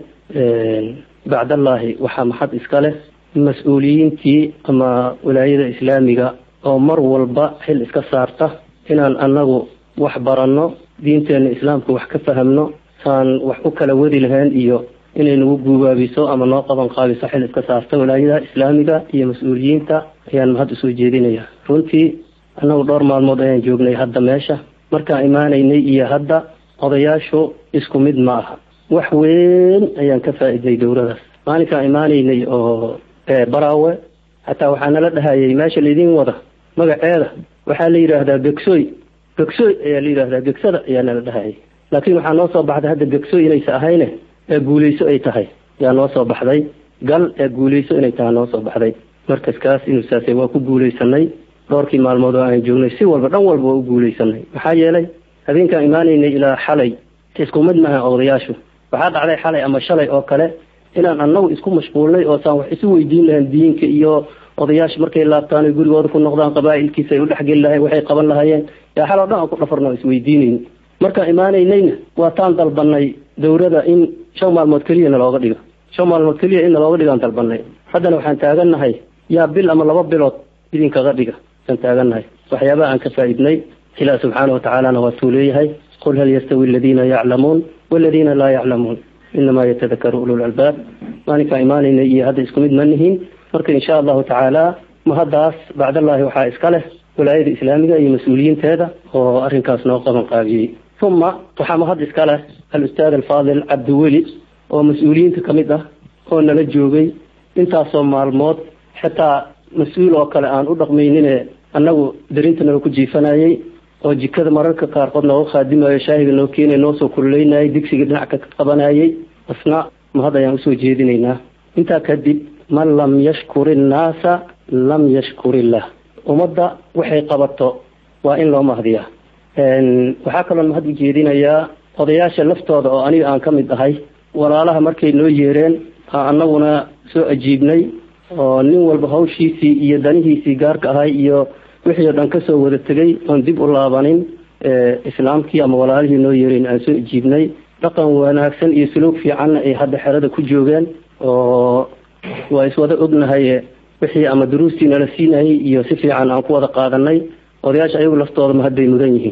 bacdallaahi waxaa maxad iska leh mas-uuliyiintii ama wilaayada islaamiga oo mar walba xil iska saarta inaan anagu wax baranno diinteena islaamka wax ka fahamno saan wax u kala wadi lahayn iyo inay nagu guubaabiso ama noo qaban qaabiso xil iska saarta wilaayada islaamiga iyo mas-uuliyiinta ayaan mahad usoo jeedinaya runtii annagu dhowr maalmood ayaan joognay hadda meesha markaan imaanaynay iyo hadda odayaashu isku mid ma aha wax weyn ayaan ka faa'iiday dowladaas maalinkaan imaanaynay oo baraawe hataa waxaa nala dhahayay meesha laydin wada magaceeda waxaa la yidhaahdaa begsoy begsoy ayaa la yidhahdaa begsada ayaa nala dhahayay laakiin waxaa noo soo baxday hadda begsoy inaysa ahayne ee guuleyso ay tahay yaa noo soo baxday gal ee guuleyso inay tahay noo soo baxday markaskaas inuu saasay waa ku guuleysanay dhowrkii maalmood oo aan joognay si walba dhan walba waa u guuleysanay maxaa yeelay habeenkaan imaanaynay ilaa xalay isku mid maaha odayaashu waxaa dhacday xalay ama shalay oo kale inaan annagu isku mashquulnay oo saan wax isu weydiin lahayn diinka iyo odayaasha markay laabtaan oy gurigooda ku noqdaan qabaa'ilkiisa ay u dhexgeli lahayn waxay qaban lahaayeen yaa xal oo dhan aan ku dhafarno isweydiinayn markaan imaanaynayna waa taan dalbanay dowrada in shan maalmood keliya nalooga dhigo shan maalmood keliya in nalooga dhigaan dalbanay haddana waxaan taagannahay yaa bil ama laba bilood idinkaga dhiga aan taagannahay waxyaabaha aan ka faa'iidnay ilaah subxaana watacaalana waa tuu leeyahay qul hal yastawi aladiina yaclamuun waladiina laa yaclamuun inamaa yatadakaru ulul albaab maalinkaan imaanayna iyo hadda isku mid ma nihiin marka insha allahu tacaala mahaddaas bacdallaahi waxaa iska leh walaayada islaamiga iyo mas-uuliyiinteeda oo arrinkaas noo qaban qaabiyey uma waxaa mahad iska leh al-ustaad alfaadil cabdiweli oo mas-uuliyiinta ka mid ah oo nala joogay intaasoo maalmood xitaa mas-uul oo kale aan u dhaqmaynine annagu darinta noo ku jiifanayay oo jikada mararka qaarkood nooga khaadimayo shaahiga noo keenay noo soo kululeynayay digsiga dhinac ka qabanayay asna mahad ayaan usoo jeedinaynaa intaa kadib man lam yashkuri innaasa lam yashkurillah ummadda waxay qabato waa in loo mahdiyaa waxaa kaloo mahad u jeedinayaa odayaasha laftooda oo aniga aan ka mid ahay walaalaha markay noo yeereen aan annaguna soo ajiibnay oo nin walba hawshiisii iyo danihiisii gaarka ahay iyo wixii oo dhan kasoo wada tegay oon dib u laabanin islaamkii ama walaalihii noo yeereen aan soo ajiibnay dhaqan wanaagsan iyo suluug fiicanna ay hadda xerada ku joogeen oo waa iswada ognahay wixii ama duruustii nala siinayay iyo si fiican aan ku wada qaadanay odayaasha ayagu laftooda ma hadday mudan yihiin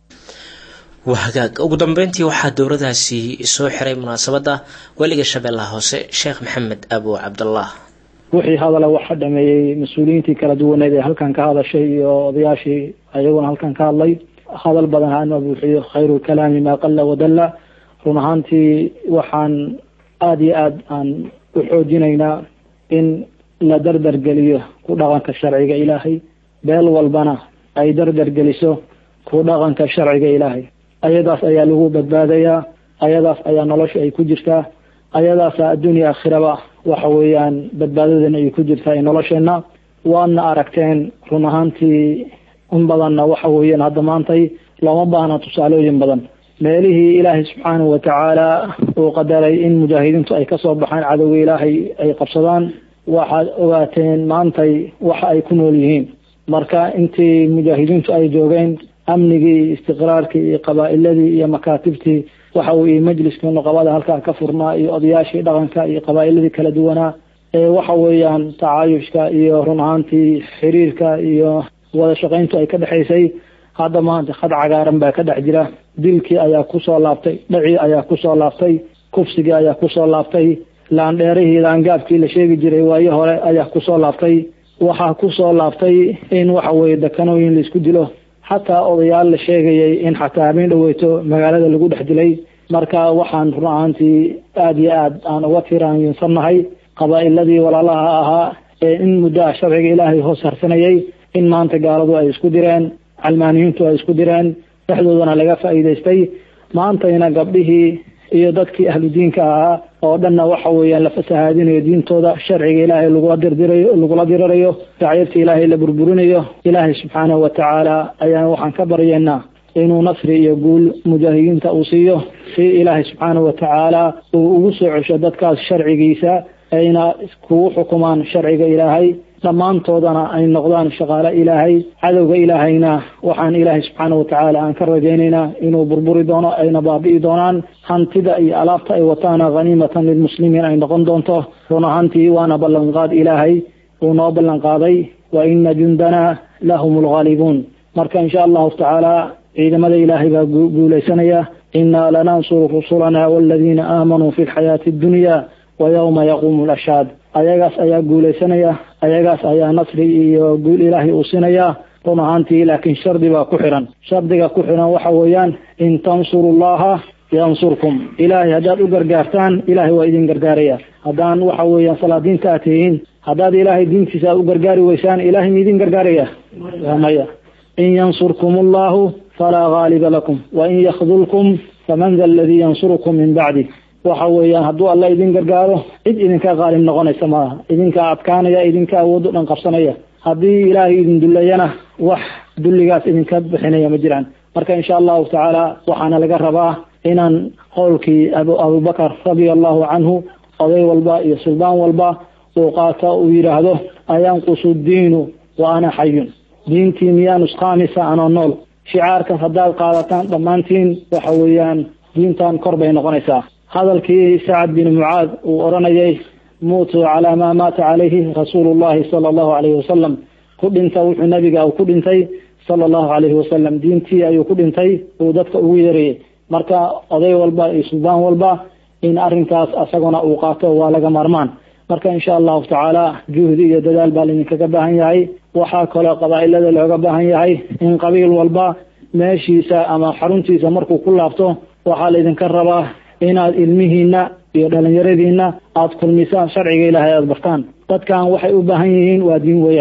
waa hagaag ugu dambeyntii waxaa dowladaasi soo xiray munaasabadda weliga shabeellaha hoose sheekh maxamed abo cabdallah wixii hadala waxa dhameeyey mas-uuliyiintii kala duwaneed ee halkan ka hadashay iyo odayaashii ayaguna halkan ka hadlay hadal badan hana buuxiyo khayru lkalaami maa qalla wadalla run ahaantii waxaan aada iyo aada aan u xoojinaynaa in la dardar geliyo ku dhaqanka sharciga ilaahay beel walbana ay dardar geliso ku dhaqanka sharciga ilaahay ayadaas ayaa lagu badbaadayaa ayadaas ayaa nolosha ay ku jirtaa ayadaasa adduunya aakhiraba waxa weeyaan badbaadadeena ay ku jirtaa nolosheenna waadna aragteen run ahaantii in badanna waxa weeyaan hadda maantay looma baahna tusaalooyin badan meelihii ilaahay subxaanahu watacaala uu qadaray in mujaahidiintu ay kasoo baxaan cadowga ilaahay ay qabsadaan waxaad ogaateen maantay waxa ay ku nool yihiin marka intii mujaahidiintu ay joogeen amnigii iyo istiqraarkii iyo qabaa'iladii iyo makaatibtii waxa weye majliskii nuqabada halkaa ka furnaa iyo odayaashii dhaqanka iyo qabaa'iladii kala duwanaa ee waxa weeyaan tacaayushka iyo run ahaantii xiriirka iyo wada shaqayntu ay ka dhexaysay hadda maanta khad cagaaran baa ka dhex jira dilkii ayaa kusoo laabtay dhacii ayaa kusoo laabtay kufsigii ayaa kusoo laabtay laandheerihii laangaabkii la sheegi jiray waayo hore ayaa kusoo laabtay waxaa kusoo laabtay in waxa weye dekanooyin laisku dilo xataa odayaal la sheegayay in xataa habeen dhaweyto magaalada lagu dhex dilay marka waxaan run ahaantii aada iyo aad aan uga tiraansannahay qabaa'iladii walaalaha ahaa ee in muddaha sharciga ilaahay hoos harsanayay in maanta gaaladu ay isku direen calmaaniyiintu ay isku direen dhexdoodana laga faa'iidaystay maantayna gabdhihii iyo dadkii ahlu diinka ahaa oo dhanna waxa weeyaan la fasahaadinayo diintooda sharciga ilaahay lagula dirdirayo lagula dirirayo dacyabta ilaahay la burburinayo ilaahay subxaanahu watacaala ayaan waxaan ka baryeynaa inuu nasri iyo guul mujaahidiinta uu siiyo si ilaahay subxaanahu watacaala uu ugu soo cesho dadkaas sharcigiisa ayna kugu xukumaan sharciga ilaahay dhammaantoodana ay noqdaan shaqaale ilaahay cadowga ilaahayna waxaan ilaahay subxaana watacaala aan ka rajaynaynaa inuu burburi doono ayna baabi'i doonaan hantida iyo alaabta ay wataana haniimatan lilmuslimiin ay noqon doonto run ahaantii waana ballanqaad ilaahay uu noo ballanqaaday wa ina jundana lahum lghaalibuun marka insha allahu tacaala ciidamada ilaahay baa guulaysanaya inaa lanansuru rusulana waladiina aamanuu fi lxayaati addunya wa yowma yaquumu lashaad ayagaas ayaa guulaysanaya ayagaas ayaa nasri iyo guul ilaahay uu sinaya run ahaantii laakiin shardi baa ku xiran shardiga ku xiran waxa weeyaan in tansuru llaha yansurkum ilaahay haddaad u gargaartaan ilaahay waa idin gargaaraya haddaan waxa weeyaan salaadiinta aad tihiin haddaad ilaahay diintiisa u gargaari weysaan ilaahay ma idin gargaaraya maya in yansurkum allahu falaa gaaliba lakum wain yakdulkum faman da aladii yansurukum min bacdi waxa weeyaan hadduu alla idin gargaaro cid idinka qaalib noqonaysa maaha idinka adkaanaya idinka awood o dhan qabsanaya haddii ilaahay idin dullayana wax dulligaas idinka bixinaya ma jiraan marka insha allahu tacaala waxaana laga rabaa inaan qowlkii abubakar radia allahu canhu oday walba iyo suldaan walba uu qaato uu yidhaahdo ayanqusu diinu wa ana xayun diintii miyaa nusqaamisa anoo nool shicaarkan haddaad qaadataan dhammaantiin waxa weeyaan diintan kor bay noqonaysaa hadalkii sacad bin mucaad uu odhanayay muutuu calaa maa maata calayhi rasuulu llahi sala allahu calayhi wasalam ku dhinta wuxuu nabiga ku dhintay sala allahu calayhi wasalam diintii ayuu ku dhintay uu dadka ugu yeerayay marka oday walba iyo suldaan walba in arrinkaas asaguna uu qaato waa laga maarmaan marka insha allahu tacaala juhdi iyo dadaal baa laydinkaga baahan yahay waxaa kaloo qabaa'ilada looga baahan yahay in qabiil walba meeshiisa ama xaruntiisa markuu ku laabto waxaa laydinka rabaa inaad ilmihiina iyo dhalinyaradiina aada kulmisaan sharciga ilaahay aada bartaan dadkan waxay u baahan yihiin waa diin weeyaan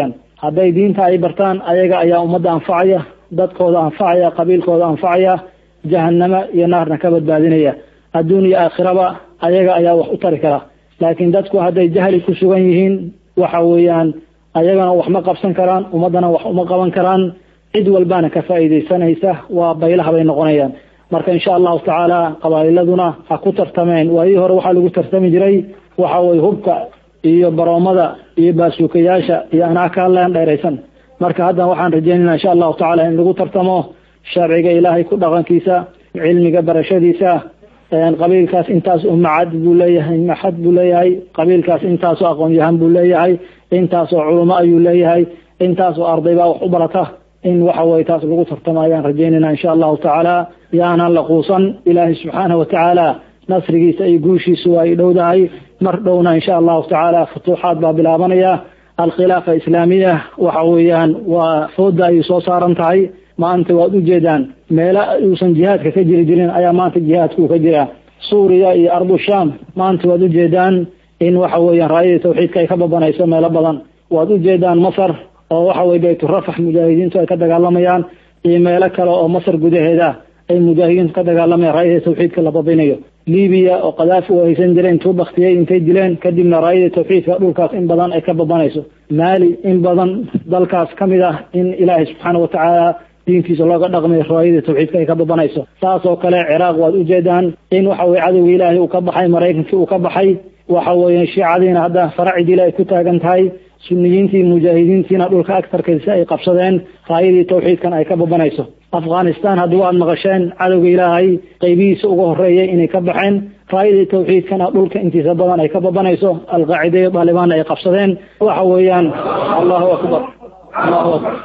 hadday diinta ay bartaan ayaga ayaa ummadda anfacaya dadkooda anfacaya qabiilkooda anfacaya jahanamo iyo naarna ka badbaadinaya adduun iyo aakhiraba ayaga ayaa wax u tari kara laakiin dadku hadday jahli ku sugan yihiin waxa weeyaan ayagana wax ma qabsan karaan ummaddana wax uma qaban karaan cid walbana ka faa'iidaysanaysa waa baylaha bay noqonayaan marka insha allahu tacaala qabaa'iladuna ha ku tartameen waayii hore waxaa lagu tartami jiray waxa weye hubka iyo baroomada iyo baasuukayaasha iyo anaa ka hadlayan dheeraysan marka haddan waxaan rajeynayna insha allahu tacaala in lagu tartamo sharciga ilaahay ku dhaqankiisa cilmiga barashadiisa qabiilkaas intaas u macad buu leeyahay maxad buu leeyahay qabiilkaas intaasoo aqoon-yahan buu leeyahay intaasoo culamo ayuu leeyahay intaasoo arday baa wax u barata in waxa weye taas lagu tartamo ayaan rajeynayna insha allahu tacaala yaanan la quusan ilaahay subxaanahu watacaala nasrigiisa iyo guushiisu waa ay dhowdahay mar dhowna insha allahu tacaala futuuxaad baa bilaabanaya alkhilaafa islaamiya waxa weeyaan waa fooda ayay soo saaran tahay maanta waad ujeedaan meelo uusan jihaadka ka jiri jirin ayaa maanta jihaadkuu ka jira suuriya iyo ardu sham maanta waad ujeedaan in waxa weeyaan raayadii tawxiidka ay ka babanayso meelo badan waad ujeedaan masar oo waxa weye bayturafax mujaahidiintu ay ka dagaalamayaan iyo meelo kale oo masar gudaheeda ay mujaahidiintu ka dagaalamayaan raayadii tawxiidka la babinayo libiya oo kadaafi u haysan jireen intuu baktiyey intay dileen kadibna raayadii tawxiidka dhulkaas in badan ay ka babanayso maali in badan dalkaas ka mid ah in ilaahay subxaana watacaala diintiisa looga dhaqmay raayadii tawxiidka ay ka babanayso saas oo kale ciraaq waad ujeedaan in waxa weye cadowga ilaahay uu ka baxay maraykankii uu ka baxay waxa weeye shiicadiina hadda faracidila ay ku taagan tahay suniyiintii mujaahidiintiina dhulka agtarkiisa ay qabsadeen raayadii tawxiidkan ay ka babanayso afghanistan haddii waad maqasheen cadowga ilaahay qaybihiisa uga horeeyay inay ka baxeen raayadii tawxiidkana dhulka intiisa badan ay ka babanayso alqaacida iyo daalibaanna ay qabsadeen waxa weeyaan allahu akbar allahu akbar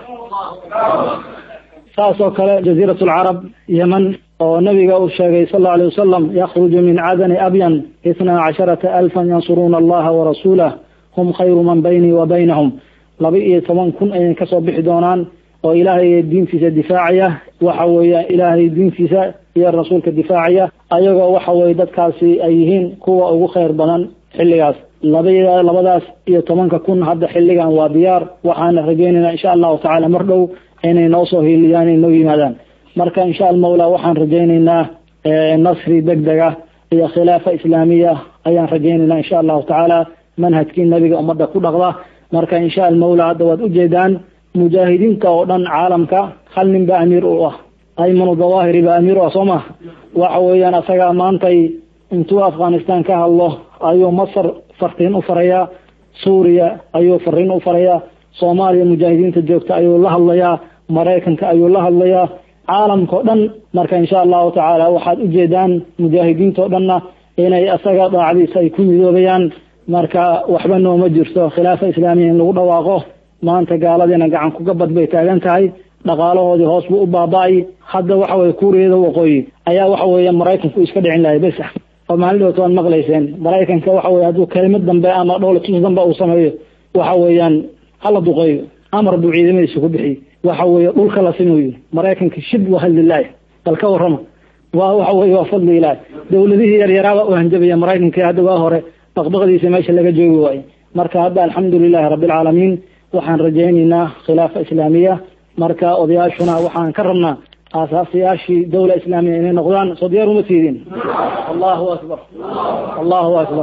saas oo kale jaziirat alcarab yeman oo nabiga uu sheegay sal allau alay wasalam yakhruju min cadani abyan itnaa casharata alfan yansuruuna allaha warasuulah hum khayru man baynii wa baynahum laba iyo toban kun ayay kasoo bixi doonaan oo ilaahay diintiisa difaacaya waxa weeye ilaahay diintiisa iyo rasuulka difaacaya ayagoo waxa weye dadkaasi ay yihiin kuwa ugu khayr badan xilligaas laba labadaas iyo tobanka kun hadda xilligan waa diyaar waxaana rajeynaynaa insha allahu tacaala mar dhow inay noo soo hiiliyaan inay noo yimaadaan marka insha almawla waxaan rajaynaynaa nasri deg dega iyo khilaafa islaamiya ayaan rajaynaynaa insha allahu tacaala manhajkii nabiga ummadda ku dhaqda marka insha almawla hadda waad ujeedaan mujaahidiinta oo dhan caalamka hal nin ba amiir u ah aymanu dawahiri ba amiir u ah soo ma waxa weeyaan asagaa maantay intuu afghanistan ka hadlo ayuu masar fartiin u farayaa suuriya ayuu fariin u farayaa soomaaliya mujaahidiinta joogta ayuu la hadlayaa maraykanka ayuu la hadlayaa caalamkao dhan marka insha allahu tacaala waxaad ujeedaan mujaahidiinta o dhanna inay asaga daacdiisa ay ku midoobayaan marka waxba nooma jirto khilaafa islaamiya in lagu dhawaaqo maanta gaaladiina gacan kugabad bay taagan tahay dhaqaalahoodii hoos buu u baaba-ay hadda waxa weye kuuriyada waqooyi ayaa waxa weeye maraykanku iska dhicin lahay bes oo maalin dhowta waad maqlayseen maraykanka waxa weye hadduu kelimad dambe ama dhowlatus dambe uu sameeyo waxa weeyaan hala duqeeyo amar buu ciidamadiisa ku bixiyey waxa weeye dhulka la simayo maraykanka shib wahadlilahi bal ka warrama waa waxa weye waa fadli ilaahi dowladihii yaryaraaba u hanjabaya maraykanka hadda waa hore baqbaqdiisa meesha laga joogi waaye marka hadda alxamdu lilahi rabbilcaalamiin waxaan rajaynaynaa khilaafa islaamiya marka odayaashuna waxaan ka rabnaa aasaasayaashii dowla islaamiya inay noqdaan soo diyaar uma tiidin allahu akbar allahu akbar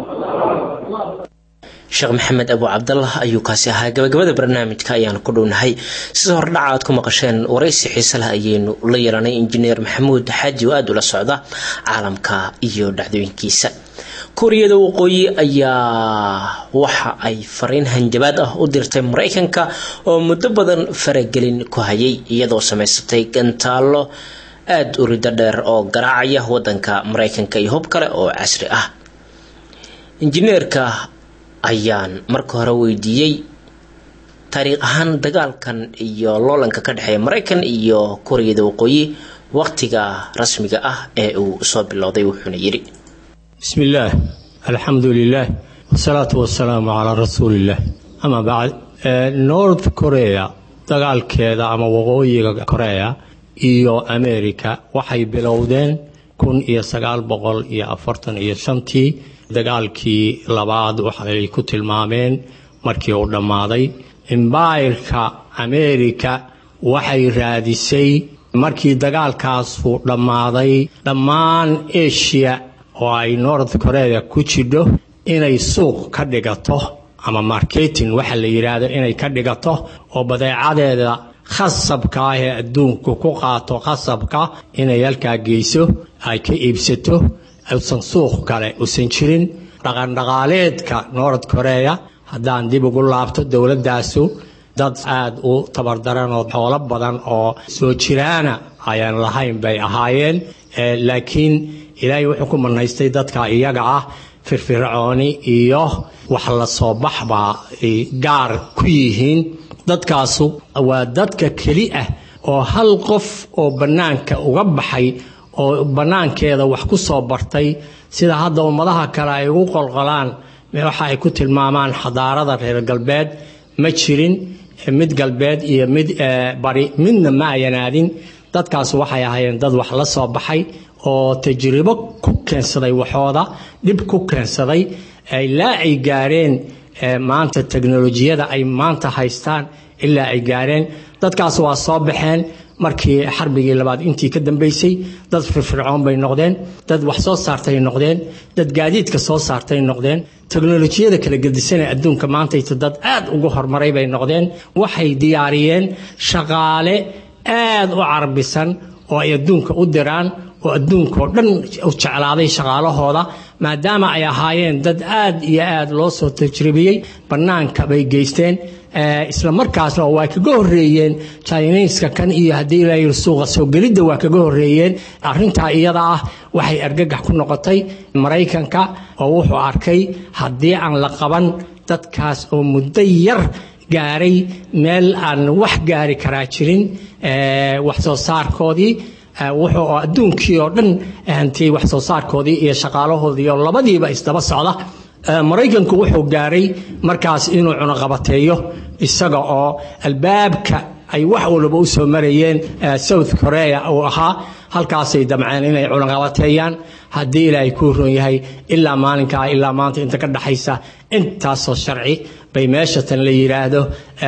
sheekh maxamed abu cabdallah ayuu kaasi ahaa gabagabada barnaamijka ayaan ku dhownahay sida hordhaca aad ku maqasheen waraysi xiise leh ayaynu la yeelanay injineer maxamuud xaaji oo aada ula socda caalamka iyo dhacdooyinkiisa kuuriyada waqooyi ayaa waxa ay fariin hanjabaad ah u dirtay maraykanka oo muddo badan faragelin ku hayay iyadoo samaysatay gantaallo aada u riddo dheer oo garaacaya wadanka maraykanka iyo hub kale oo casri ah injineerka ayaan marka hore weydiiyey taariikh ahaan dagaalkan iyo loolanka ka dhexeeya maraykan iyo kuuriyada waqooyi waqtiga rasmiga ah ee uu soo bilowday wuxuuna yidhi بسم الله الحمد لله والصلاة والسلام على رسول الله أما بعد نورث كوريا dagaalkeeda ama waqooyiga korea iyo america waxay bilowdeen kun iyo sagaal boqol iyo afartan iyo shantii dagaalkii labaad waxay ku tilmaameen markii uu dhammaaday imbaayirka ameerika waxay raadisay markii dagaalkaasu dhammaaday dhammaan eshiya oo ay north korea ku jidho inay suuq ka dhigato ama marketing waxa la yidhaahdo inay ka dhigato oo badeecadeeda khasabka ah ee adduunku ku qaato khasabka inay halkaa geyso ay ka iibsato usan suuq kale usan jirin dhaqandhaqaaleedka north korea haddaan dib ugu laabto dowladdaasu dad aada u tabardaran oo xoolo badan oo soo jiraana ayaan lahayn bay ahaayeen laakiin ilaahay wuxuu ku manaystay dadka iyaga ah firfircooni iyo wax la soo baxbaa gaar ku yihiin dadkaasu waa dadka keli ah oo hal qof oo bannaanka uga baxay oo bannaankeeda wax ku soo bartay sida hadda ummadaha kale ay ugu qolqolaan waxa ay ku tilmaamaan xadaarada reer galbeed ma jirin mid galbeed iyo mid bari midna ma ayan aadin dadkaas waxay ahaayeen dad wax la soo baxay oo tajribo ku keensaday waxooda dhib ku keensaday ilaa ay gaareen maanta teknolojiyada ay maanta haystaan ilaa ay gaareen dadkaas waa soo baxeen markii xarbigii labaad intii ka dambeysay dad firfircoon bay noqdeen dad wax soo saartay noqdeen dad gaadiidka soo saartay noqdeen teknolojiyada kala gedisanee adduunka maantayta dad aad ugu horumaray bay noqdeen waxay diyaariyeen shaqaale aad u carbisan oo ay adduunka u diraan oo adduunkao dhan u jeclaaday shaqaalahooda maadaama ay ahaayeen dad aad iyo aad loo soo tajribiyey bannaanka bay geysteen isla markaasna oo waa kaga horeeyeen jiniiska kan iyo haddii la suuqa soo gelidda waa kaga horeeyeen arrintaa iyada ah waxay argagax ku noqotay maraykanka oo wuxuu arkay haddii aan la qaban dadkaas oo muddo yar gaaray meel aan wax gaari karaa jirin wax soo saarkoodii wuxuu adduunkii oo dhan hantiyey wax soo saarkoodii iyo shaqaalahoodii oo labadiiba isdaba socda maraykanku wuxuu gaaray markaas inuu cunaqabateeyo isaga oo albaabka ay wax walba u soo marayeen south korea uu ahaa halkaasay damceen inay cunaqabateeyaan haddii ilaahay kuu ron yahay ilaa maalinkaa ilaa maanta inta ka dhaxaysa intaasoo sharci bay meeshatan la yidhaahdo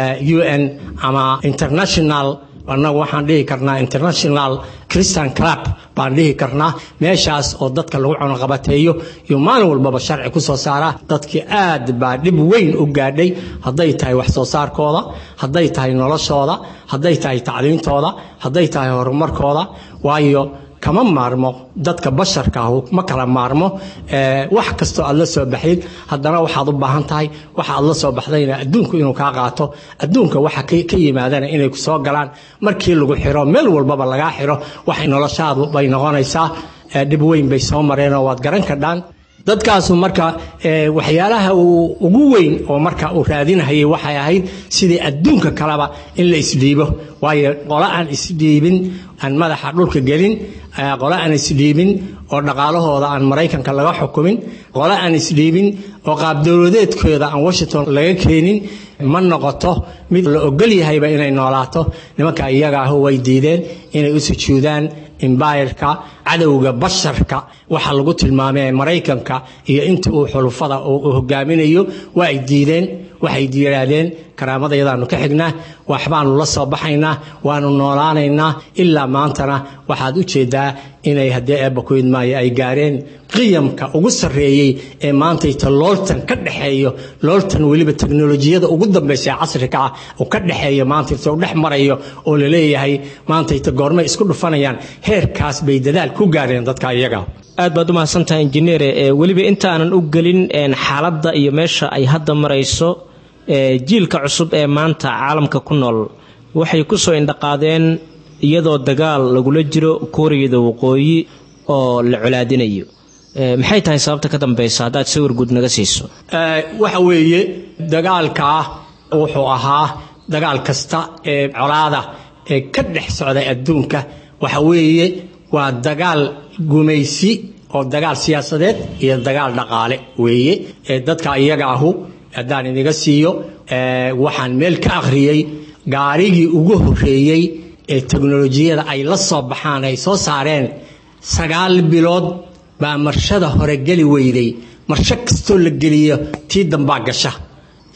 u n ama international annagu waxaan dhihi karnaa international christian club baan dhihi karnaa meeshaas oo dadka lagu cunaqabateeyo iyo maalin walbaba sharci ku soo saara dadkii aad baa dhib weyn u gaadhay hadday tahay wax soo saarkooda hadday tahay noloshooda hadday tahay tacliintooda hadday tahay horumarkooda waayo kama maarmo dadka basharka ah ma kala maarmo wax kastoo aad la soo baxdid haddana waxaad u baahan tahay waxa aad la soo baxdayna adduunku inuu kaa qaato adduunka waxa ka yimaadana inay ku soo galaan markii lagu xiro meel walbaba lagaa xiro waxay noloshaadu bay noqonaysaa dhib weyn bay soo mareenoo waad garan kadhaan dadkaasu marka waxyaalaha ugu weyn oo marka uu raadinahayay waxay ahayd sidii adduunka kaleba in la isdhiibo waayo qole aan isdhiibin aan madaxa dhulka gelin qole aan isdhiibin oo dhaqaalahooda aan maraykanka laga xukumin qole aan isdhiibin oo qaabdowladeedkooda aan washington laga keenin ma noqoto mid la ogol yahayba inay noolaato nimanka iyaga ah way diideen inay u sujuudaan imbayirka cadowga basharka waxa lagu tilmaamay maraykanka iyo inta uu xulufada uu hogaaminayo waa ay diideen waxay yidhaahdeen karaamadayadaanu ka xignaa waxbaanu la soo baxaynaa waanu noolaanaynaa ilaa maantana waxaad u jeedaa inay haddii eebba ku idmaayo ay gaareen qiyamka ugu sarreeyey ee maantayta looltan ka dhexeeyo looltan weliba teknolojiyada ugu dambaysa ee casriga ah uu ka dhexeeyo maantayta u dhex marayo oo la leeyahay maantayta goormay isku dhufanayaan heerkaas bay dadaal ku gaareen dadka iyaga aad baad u mahadsantahay injineere weliba intaanan u gelin xaaladda iyo meesha ay hadda marayso jiilka cusub ee maanta caalamka ku nool waxay ku soo indhaqaadeen iyadoo dagaal lagula jiro kuuriyada waqooyi oo la colaadinayo maxay tahay sababta ka dambaysa haddaad sawir guud naga siiso waxa weeye dagaalkaa wuxuu ahaa dagaal kasta ee colaada ee ka dhex socday adduunka waxa weeye waa dagaal gumaysi oo dagaal siyaasadeed iyo dagaal dhaqaale weeye ee dadka iyaga ahu haddaan idiga siiyo waxaan meel ka akhriyey gaarigii ugu horreeyey ee teknolojiyada ay la soo baxaan ay soo saareen sagaal bilood baa marshada hore geli weyday marsho kastoo la geliyo tii dambaa gasha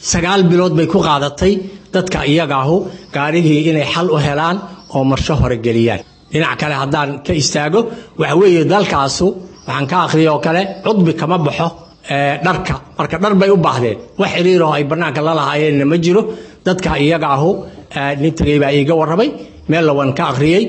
sagaal bilood bay ku qaadatay dadka iyagaahu gaarigii inay xal u helaan oo marsho hore geliyaan dhinac kale haddaan ka istaago waxa weeye dalkaasu waxaan ka akhriya oo kale cudbi kama baxo dharka marka dhar bay u baahdeen wax xiriiroo ay bannaanka la lahaayeenna ma jiro dadka iyaga ahu nin tegey baa iiga warramay meel lawan ka akhriyey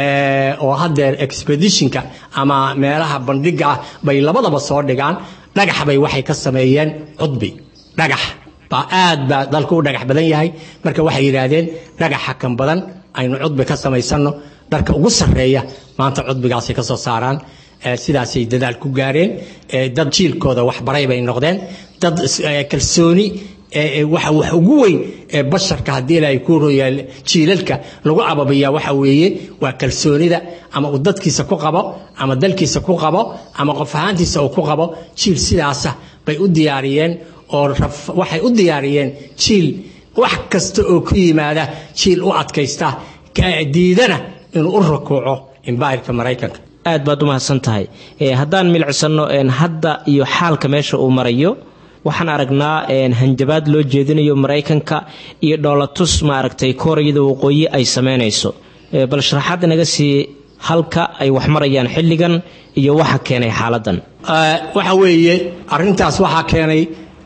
oo haddeer expeditionka ama meelaha bandhiga ah bay labadaba soo dhigaan dhagax bay waxay ka sameeyeen cudbi dhagax baa aad baa dalku u dhagax badan yahay marka waxay yidhaahdeen dhagaxa kan badan aynu cudbi ka samaysanno dharka ugu sarreeya maanta cudbigaasay ka soo saaraan sidaasay dadaal ku gaareen dad jiilkooda waxbaray bay noqdeen dad kalsooni waxa wax ugu weyn ee basharka haddii ilaahay ku royaa jiilalka lagu ababiyaa waxa weeye waa kalsoonida ama uu dadkiisa ku qabo ama dalkiisa ku qabo ama qof ahaantiisa uu ku qabo jiil sidaasa bay u diyaariyeen oo waxay u diyaariyeen jiil wax kasta oo ku yimaada jiil u adkaysta diidana inuu u rakuuco imbairka maraykanka aad baad u mahadsan tahay haddaan milcsanno hadda iyo xaalka meesha uu marayo waxaan aragnaa hanjabaad loo jeedinayo maraykanka iyo dhoolatus maaragtay koorayada waqooyi ay samaynayso bal sharaxaad inaga sii halka ay wax marayaan xilligan iyo waxa keenay xaaladan waxa weeye arintaas waxaa keenay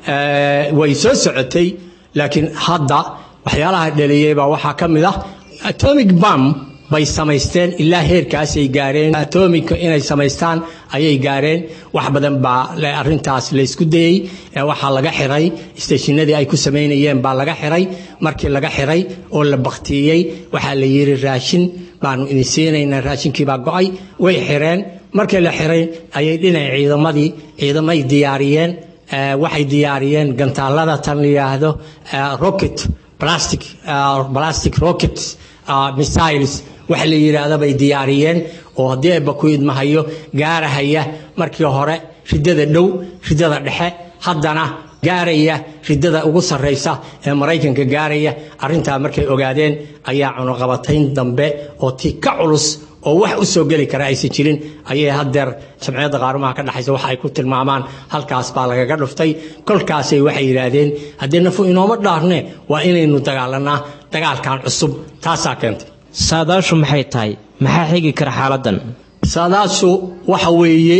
way soo socotay laakiin hadda waxyaalaha dhaliyey baa waxaa ka mid ah atomic bam bay samaysteen ilaa heerkaasay gaareen atomika inay samaystaan ayay gaareen wax badan baa arintaas laysku dayey waxaa laga xiray isteeshinadii ay ku samaynayeen baa laga xiray markii laga xiray oo la baktiyey waxaa la yidhi raashin baanu idin siinaynaa raashinkiibaa go-ay way xireen markii la xiray ayay dhinac ciidamadii ciidamay diyaariyeen waxay diyaariyeen gantaalada tan la yidhaahdo rocket plastic plastic rockets missiles waxa la yidhaahda bay diyaariyeen oo haddii ayba ku idmahayo gaarahaya markii hore ridada dhow ridada dhexe haddana gaaraya ridada ugu sarraysa ee maraykanka gaaraya arrintaa markay ogaadeen ayaa cunuqabatayn dambe oo tii ka culus oo wax u soo geli kara aysan jirin ayay haddeer jamciyadda qaarumaha ka dhexaysa waxa ay ku tilmaamaan halkaas baa lagaga dhuftay kolkaasay waxay yidhaahdeen haddii nafu inooma dhaarne waa inaynu dagaalanaa dagaalkan cusub taasaa keentay saadaashu maxay tahay maxaa xigi kara xaaladan saadaashu waxa weeye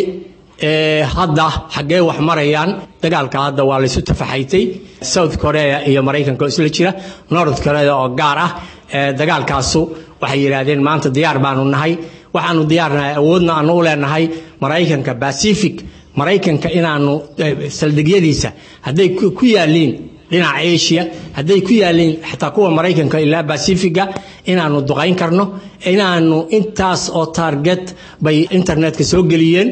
hadda xaggee wax marayaan dagaalka hadda waa laysu tafaxaytay south korea iyo maraykanka oo isla jira north korea oo gaar ah dagaalkaasu waxay yidhaahdeen maanta diyaar baanu nahay waxaanu diyaarnahay awoodna aanu u leenahay maraykanka pacific maraykanka inaanu saldhigyadiisa hadday ku yaaliin dhinaca asia hadday ku yaaliin xataa kuwa maraykanka ilaa bacifiga inaanu duqayn karno inaanu intaas oo target bay internetka soo geliyeen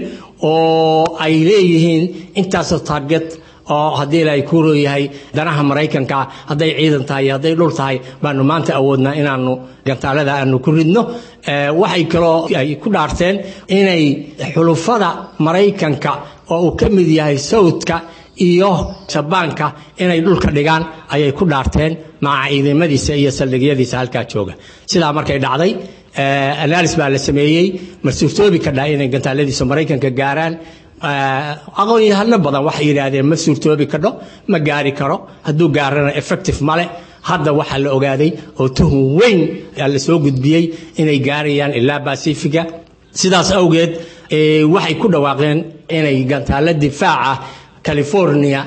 oo ay leeyihiin intaasoo target oo haddii ilaahay kuu rooyahay danaha maraykanka hadday ciidan tahay iyo hadday dhul tahay baanu maanta awoodnaa inaanu gantaalada aanu ku ridno waxay kaloo ay ku dhaarteen inay xulufada maraykanka oo uu ka mid yahay sawdka iyo jabaanka inay dhulka dhigaan ayay ku dhaarteen maca ciidamadiisa iyo saldhigyadiisa halkaa jooga sidaa markay dhacday analis baa la sameeyey ma suurtoobi kadhaa inay gantaaladiisa maraykanka gaaraan aqoon-yahano badan waxay yidhaahdeen ma suurtoobi kadho ma gaari karo hadduu gaarana effective male hadda waxaa la ogaaday oo tuhun weyn la soo gudbiyey inay gaarayaan ilaa bacifiga sidaas awgeed waxay ku dhawaaqeen inay gantaalo difaaca california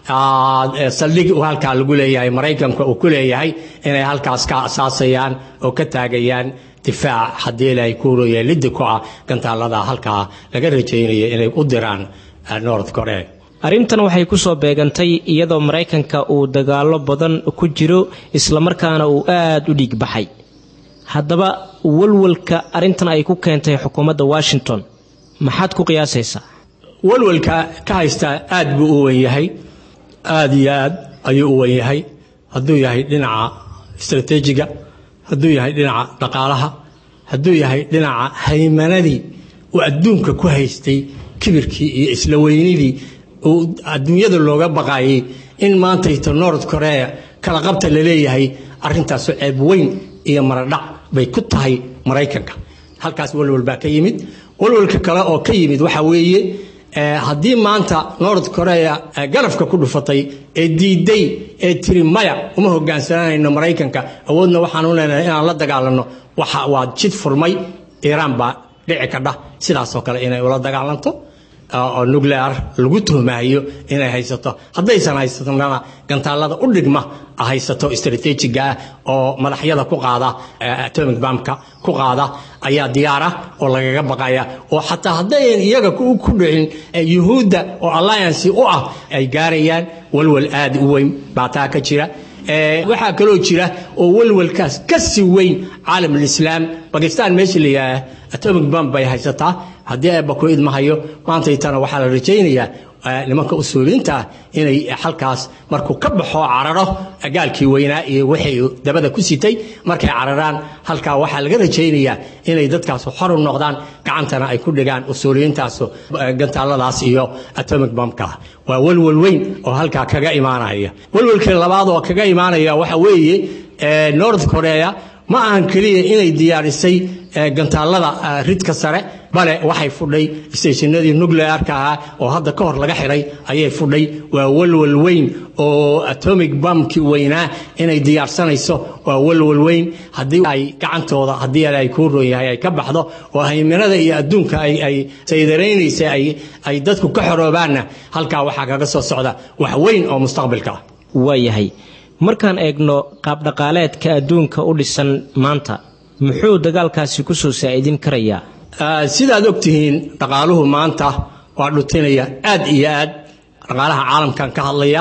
saldhig halkaa lagu leeyahay maraykanka uu ku leeyahay inay halkaas ka asaasayaan oo ka taagayaan difaac haddii ilaahay ku roya liddi ku ah gantaalada halkaa laga rajaynayo inay u diraan north korea arrintan waxay ku soo beegantay iyadoo maraykanka uu dagaallo badan ku jiro islamarkaana uu aada u dhiig baxay haddaba walwalka arrintan ay ku keentay xukuumadda washington maxaad ku qiyaasaysaa walwalka ka haystaa aad buu u wen yahay aada iyo aad ayuu u wen yahay hadduu yahay dhinaca istrateejiga hadduu yahay dhinaca dhaqaalaha hadduu yahay dhinaca haymanadii uu adduunka ku haystay kibirkii iyo isla weynidii uu adduunyada looga baqaayay in maantayto north korea kala qabta la leeyahay arrintaasu ceeb weyn iyo maradhac bay ku tahay maraykanka halkaas walwal baa ka yimid walwalka kale oo ka yimid waxaa weeye haddii maanta nord korea garafka ku dhufatay ee diiday ee tiri maya uma hogaansananayno maraykanka awoodna waxaan u leenahay inaan la dagaalanno waxa waa jid furmay iiraan baa dhici kadha sidaasoo kale inay ula dagaalanto oo nuclear lagu tuhmaayo inay haysato haddaysan haysatona gantaalada u dhigma haysato strateejiga ah oo madaxyada ku qaada atomic bamka ku qaada ayaa diyaara oo lagaga baqaya oo xataa haddayan iyaga ku dhicin yuhuudda oo alliance u ah ay gaarayaan walwal aad u weyn baa taa ka jira waxaa kaloo jira oo walwalkaas ka si weyn caalam alislaam bakistan meesha la yidhaaha atomic bam bay haysataa haddii eebba ku idmahayo maantaytana waxaa la rajaynayaa nimanka usuuliyiinta ah inay xalkaas markuu ka baxo cararo gaalkii weynaa iyo wixii dabada ku sitay markay cararaan halkaa waxaa laga rajaynayaa inay dadkaas xor u noqdaan gacantana ay ku dhigaan usuuliyiintaas gantaaladaas iyo atomic bombka waa walwal weyn oo halkaa kaga imaanaya walwalkii labaad oo kaga imaanaya waxa weeye north korea ma ahan keliya inay diyaarisay gantaalada ridka sare bale waxay fudhay stationadii nuclearka ahaa oo hadda ka hor laga xidhay ayay fudhay waa walwal weyn oo atomic bamkii weynaa inay diyaarsanayso waa walwal weyn haddii ay gacantooda haddii ay kuu roon yahay ay ka baxdo oo hayminada iyo adduunka ay saydaraynaysa ay dadku ka xoroobaanna halkaa waxaa kaga soo socda wax weyn oo mustaqbilka ah waayahay markaan eegno qaabdhaqaaleedka adduunka u dhisan maanta muxuu dagaalkaasi ku soo saa'idin karayaa sidaad ogtihiin dhaqaaluhu maanta waa dhutinaya aad iyo aad dhaqaalaha caalamkan ka hadlaya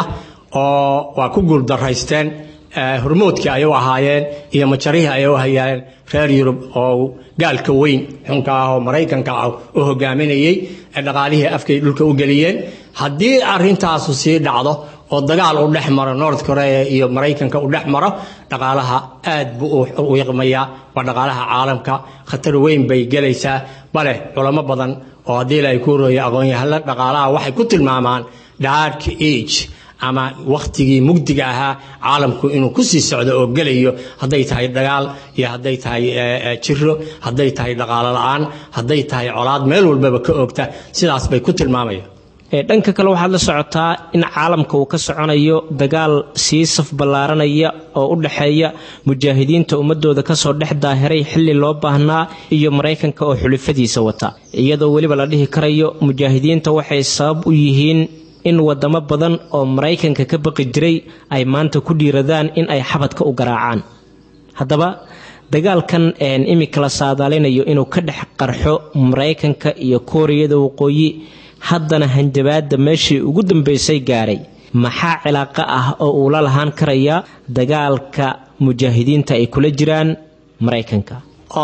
oo waa ku guuldaraysteen hormoodkii ay u ahaayeen iyo majarihii ay u hayeen reer yurub oo gaalka weyn xunka ah oo maraykanka ah u hogaaminayey dhaqaalihii afkay dhulka u geliyeen haddii arintaasu sii dhacdo oo dagaal u dhex maro north korea iyo maraykanka u dhex maro dhaqaalaha aad buu u iqmayaa waa dhaqaalaha caalamka khatar weyn bay gelaysaa bale culamo badan oo haddii la ay ku rooya aqoon-yahalla dhaqaalaha waxay ku tilmaamaan dark age ama wakhtigii mugdiga ahaa caalamku inuu ku sii socdo oo gelayo hadday tahay dagaal iyo hadday tahay jiro hadday tahay dhaqaalo la-aan hadday tahay colaad meel walbaba ka oogta sidaas bay ku tilmaamayaan dhanka kale waxaad la socotaa in caalamka uu ka soconayo dagaal sii saf ballaaranaya oo u dhexeeya mujaahidiinta ummadooda kasoo dhex daahiray xilli loo baahnaa iyo maraykanka oo xulifadiisa wata iyadoo weliba la dhihi karayo mujaahidiinta waxay sabab u yihiin in wadamo badan oo maraykanka ka baqi jiray ay maanta ku dhiiradaan in ay xabadka u garaacaan haddaba dagaalkan imika la saadaalinayo inuu ka dhex qarxo maraykanka iyo kooriyada waqooyi haddana hanjabaadda meeshii ugu dambaysay gaaray maxaa cilaaqo ah oo uu la lahaan karaya dagaalka mujaahidiinta ay kula jiraan maraykanka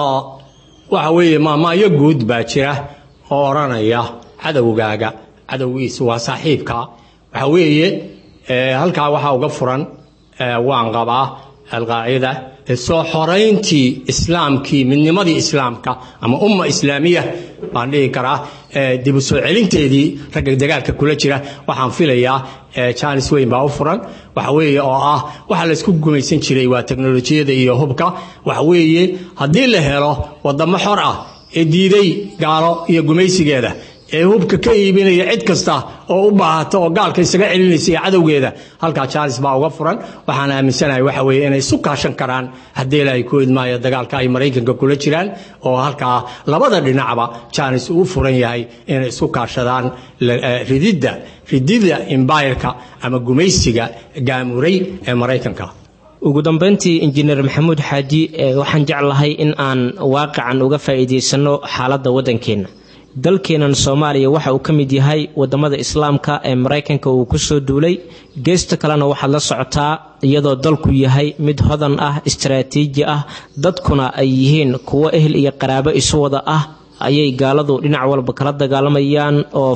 waxa weeye maamaayo guud baa jira oo odhanaya cadowgaaga cadowgiisu waa saaxiibka waxa weeye halkaa waxaa uga furan waan qabaa alqaacida soo xorayntii islaamkii midnimadii islaamka ama umma islaamiya baan dhihi karaa dib u soo celinteedii ragga dagaalka kula jira waxaan filayaa jaanis weyn baa u furan waxa weeye oo ah waxa laysku gumaysan jiray waa teknolojiyada iyo hubka waxa weeye haddii la helo wadamo xor ah ee diiday gaalo iyo gumaysigeeda ee hubka ka iibinaya cid kasta oo u baahata oo gaalka isaga celinaysa iyo cadowgeeda halkaa jaanis baa uga furan waxaan aaminsanahay waxa weeye inay isu kaashan karaan haddii ilaahay ku idmaayo dagaalka ay maraykanka kula jiraan oo halkaa labada dhinacba jaanis uu furan yahay inay isku kaashadaan rididda rididda imbayirka ama gumaysiga gaamuray ee maraykanka ugu dambayntii injineer maxamuud xaaji waxaan jeclahay in aan waaqican uga faa'iidaysano xaaladda waddankeenna dalkeennan soomaaliya waxa uu ka mid yahay wadamada islaamka ee maraykanka uu kusoo duulay geesta kalena waxaad la socotaa iyadoo dalku yahay mid hodan ah istaraatiiji ah dadkuna ay yihiin kuwo ehel iyo qaraabo isu wada ah ayay gaaladu dhinac walba kala dagaalamayaan oo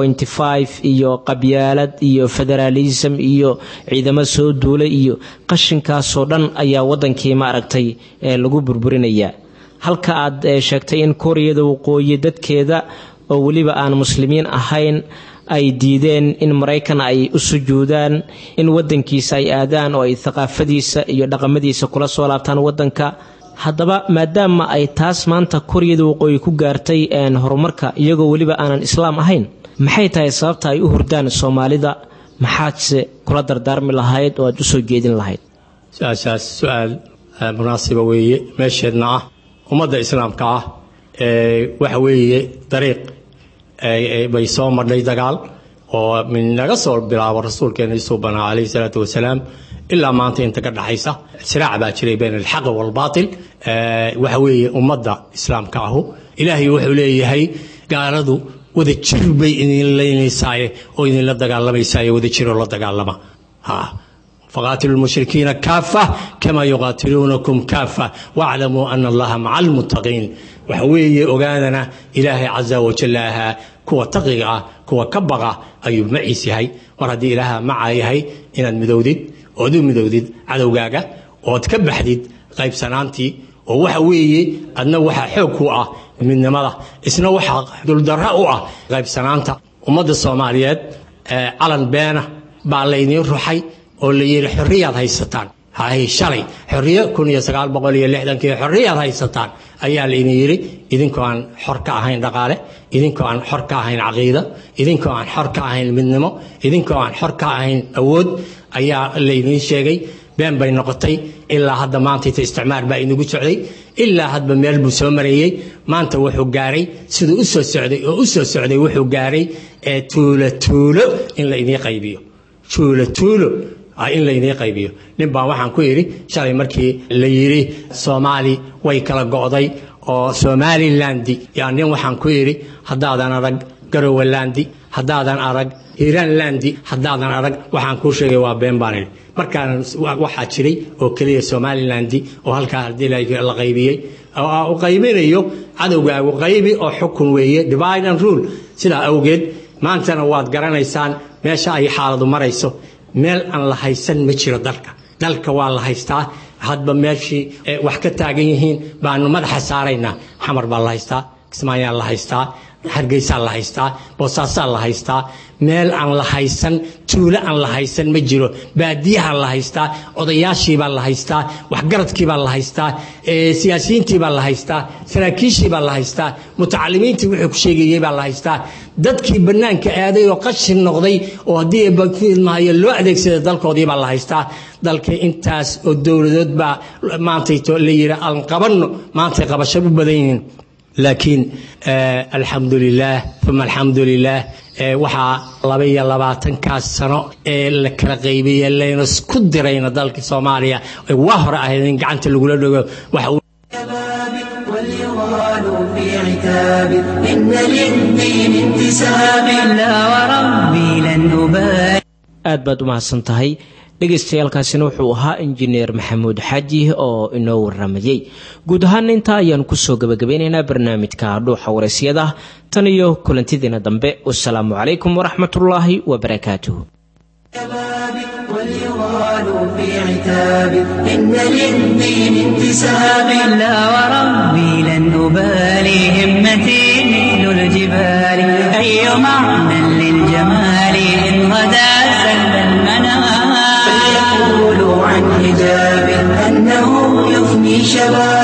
iyo qabyaalad iyo federaalism iyo ciidamo soo duulay iyo qashinkaasoo dhan ayaa wadankii maaragtay lagu burburinayaa halka aad sheegtay in kooriyada waqooyi dadkeeda oo weliba aan muslimiin ahayn ay diideen in maraykan ay u sujuudaan in wadankiisa ay aadaan oo ay thaqaafadiisa iyo dhaqamadiisa kula soo laabtaan wadanka haddaba maadaama ay taas maanta kooriyada waqooyi ku gaartay horumarka iyagoo weliba aanan islaam ahayn maxay tahay sababta ay u hurdaan soomaalida maxaadse kula dardaarmi lahayd oo aad u soo jeedin lahayd su-aashaas su-aal munaasiba weeye meesheedna ah ummadda islaamka ah waxa weeye dariiq bay soo marnay dagaal oo naga soo bilaabo rasuulkeena isuu banaa calayhi salaatu wasalaam ilaa maanta inta ka dhaxaysa siraac baa jiray bayna alxaqi waalbaatil waxa weeye ummadda islaamka ahu ilaahay wuxuu leeyahay gaaladu wada jir bay idin leynaysaaye oo idinla dagaalamaysaye wada jiroo la dagaalama faqaatilu lmushrikiina kaafa kama yuqaatiluunakum kaafa waaclamuu ana allaha maca almuttaqiin waxa weeye ogaadana ilaahay casa wajalla ahaa kuwa taqiga ah kuwa ka baqa ayuu maciis yahay mar haddii ilaaha macaa yahay inaad midowdid ood u midowdid cadowgaaga ood ka baxdid qaybsanaantii oo waxa weeye adna waxaa xoog ku ah midnimada isna waxaa duldarra u ah qaybsanaanta ummadda soomaaliyeed calan beena baa laydiin ruxay oo la yidhi xorriyaad haysataan hay shalay xorriyo kun iyo sagaal boqol iyo lixdankii xorriyaad haysataan ayaa laydin yidhi idinkoo aan xor ka ahayn dhaqaale idinkoo aan xor ka ahayn caqiida idinkoo aan xor ka ahayn midnimo idinkoo aan xor ka ahayn awood ayaa laydiin sheegay been bay noqotay ilaa hadda maantayta isticmaar baa inagu socday ilaa hadba meel buu soo mareeyey maanta wuxuu gaaray siduu u soo socday oo u soo socday wuxuu gaaray ee tuulo tuulo in la idiin qaybiyo tuulo tuulo in laydiin qaybiyo nin baa waxaan ku yidhi shalay markii la yidhi soomaali way kala go'day oo somalilandi yaa nin waxaan ku yidhi haddaadan arag garowalandi haddaadan arag hiiranlandi haddaadan arag waxaan kuu sheegay waa been baan idhi markaan waxaa jiray oo keliya somalilandi oo halkaa haddii la qaybiyey u qaybinayo cadowgaagu qaybi oo xukun weeye divide and rule sidaa awgeed maantana waad garanaysaan meesha ay xaaladu marayso meel aan la haysan ma jiro dalka dalka waa la haystaa hadba meeshii wax ka taagan yihiin baanu madaxa saaraynaa xamar baa la haystaa kismaayaa la haystaa hargeysaa la haystaa boosaasaa la haystaa meel aan la haysan tuulo aan la haysan ma jiro baadiyaha la haystaa odayaashiibaa la haystaa waxgaradkiibaa la haystaa siyaasiyiintiibaa la haystaa saraakiishiibaa la haystaa mutacalimiintii wuxuu ku sheegayey baa la haystaa dadkii bannaanka aaday oo qashin noqday oo haddii bakilmaayo loo adeegsaday dalkoodii baa la haystaa dalkii intaas oo dowladood baa maantayto la yidhi aan qabanno maantay qabasho u badan yihiin laakiin alxamdu lilaah uma alxamdu lilaah waxaa laba iyo labaatankaas sano ee la kala qaybiyey layna isku dirayna dalka soomaaliya waa hore ahayd in gacanta lagula dhogo waxa وليغالوا في عتاب إن للدين انتساب لا وربي لن أبالي aad baad u mahadsan tahay dhegaystayaaalkaasina wuxuu ahaa injineer maxamuud xaaji oo inoo waramayey guud ahaan intaa ayaanu kusoo gabagabeynaynaa barnaamijka dhuuxa waraysyada tan iyo kulantidiina dambe wasalaamu calaykum waraxmatullaahi wabarakaatuh وليغالوا في عتاب إن للدين انتساب لا وربي لن أبالي همتي مثل الجبال أي معنى للجمال إن غدا سل المنام فليقولوا عن حجاب أنه يفني شباب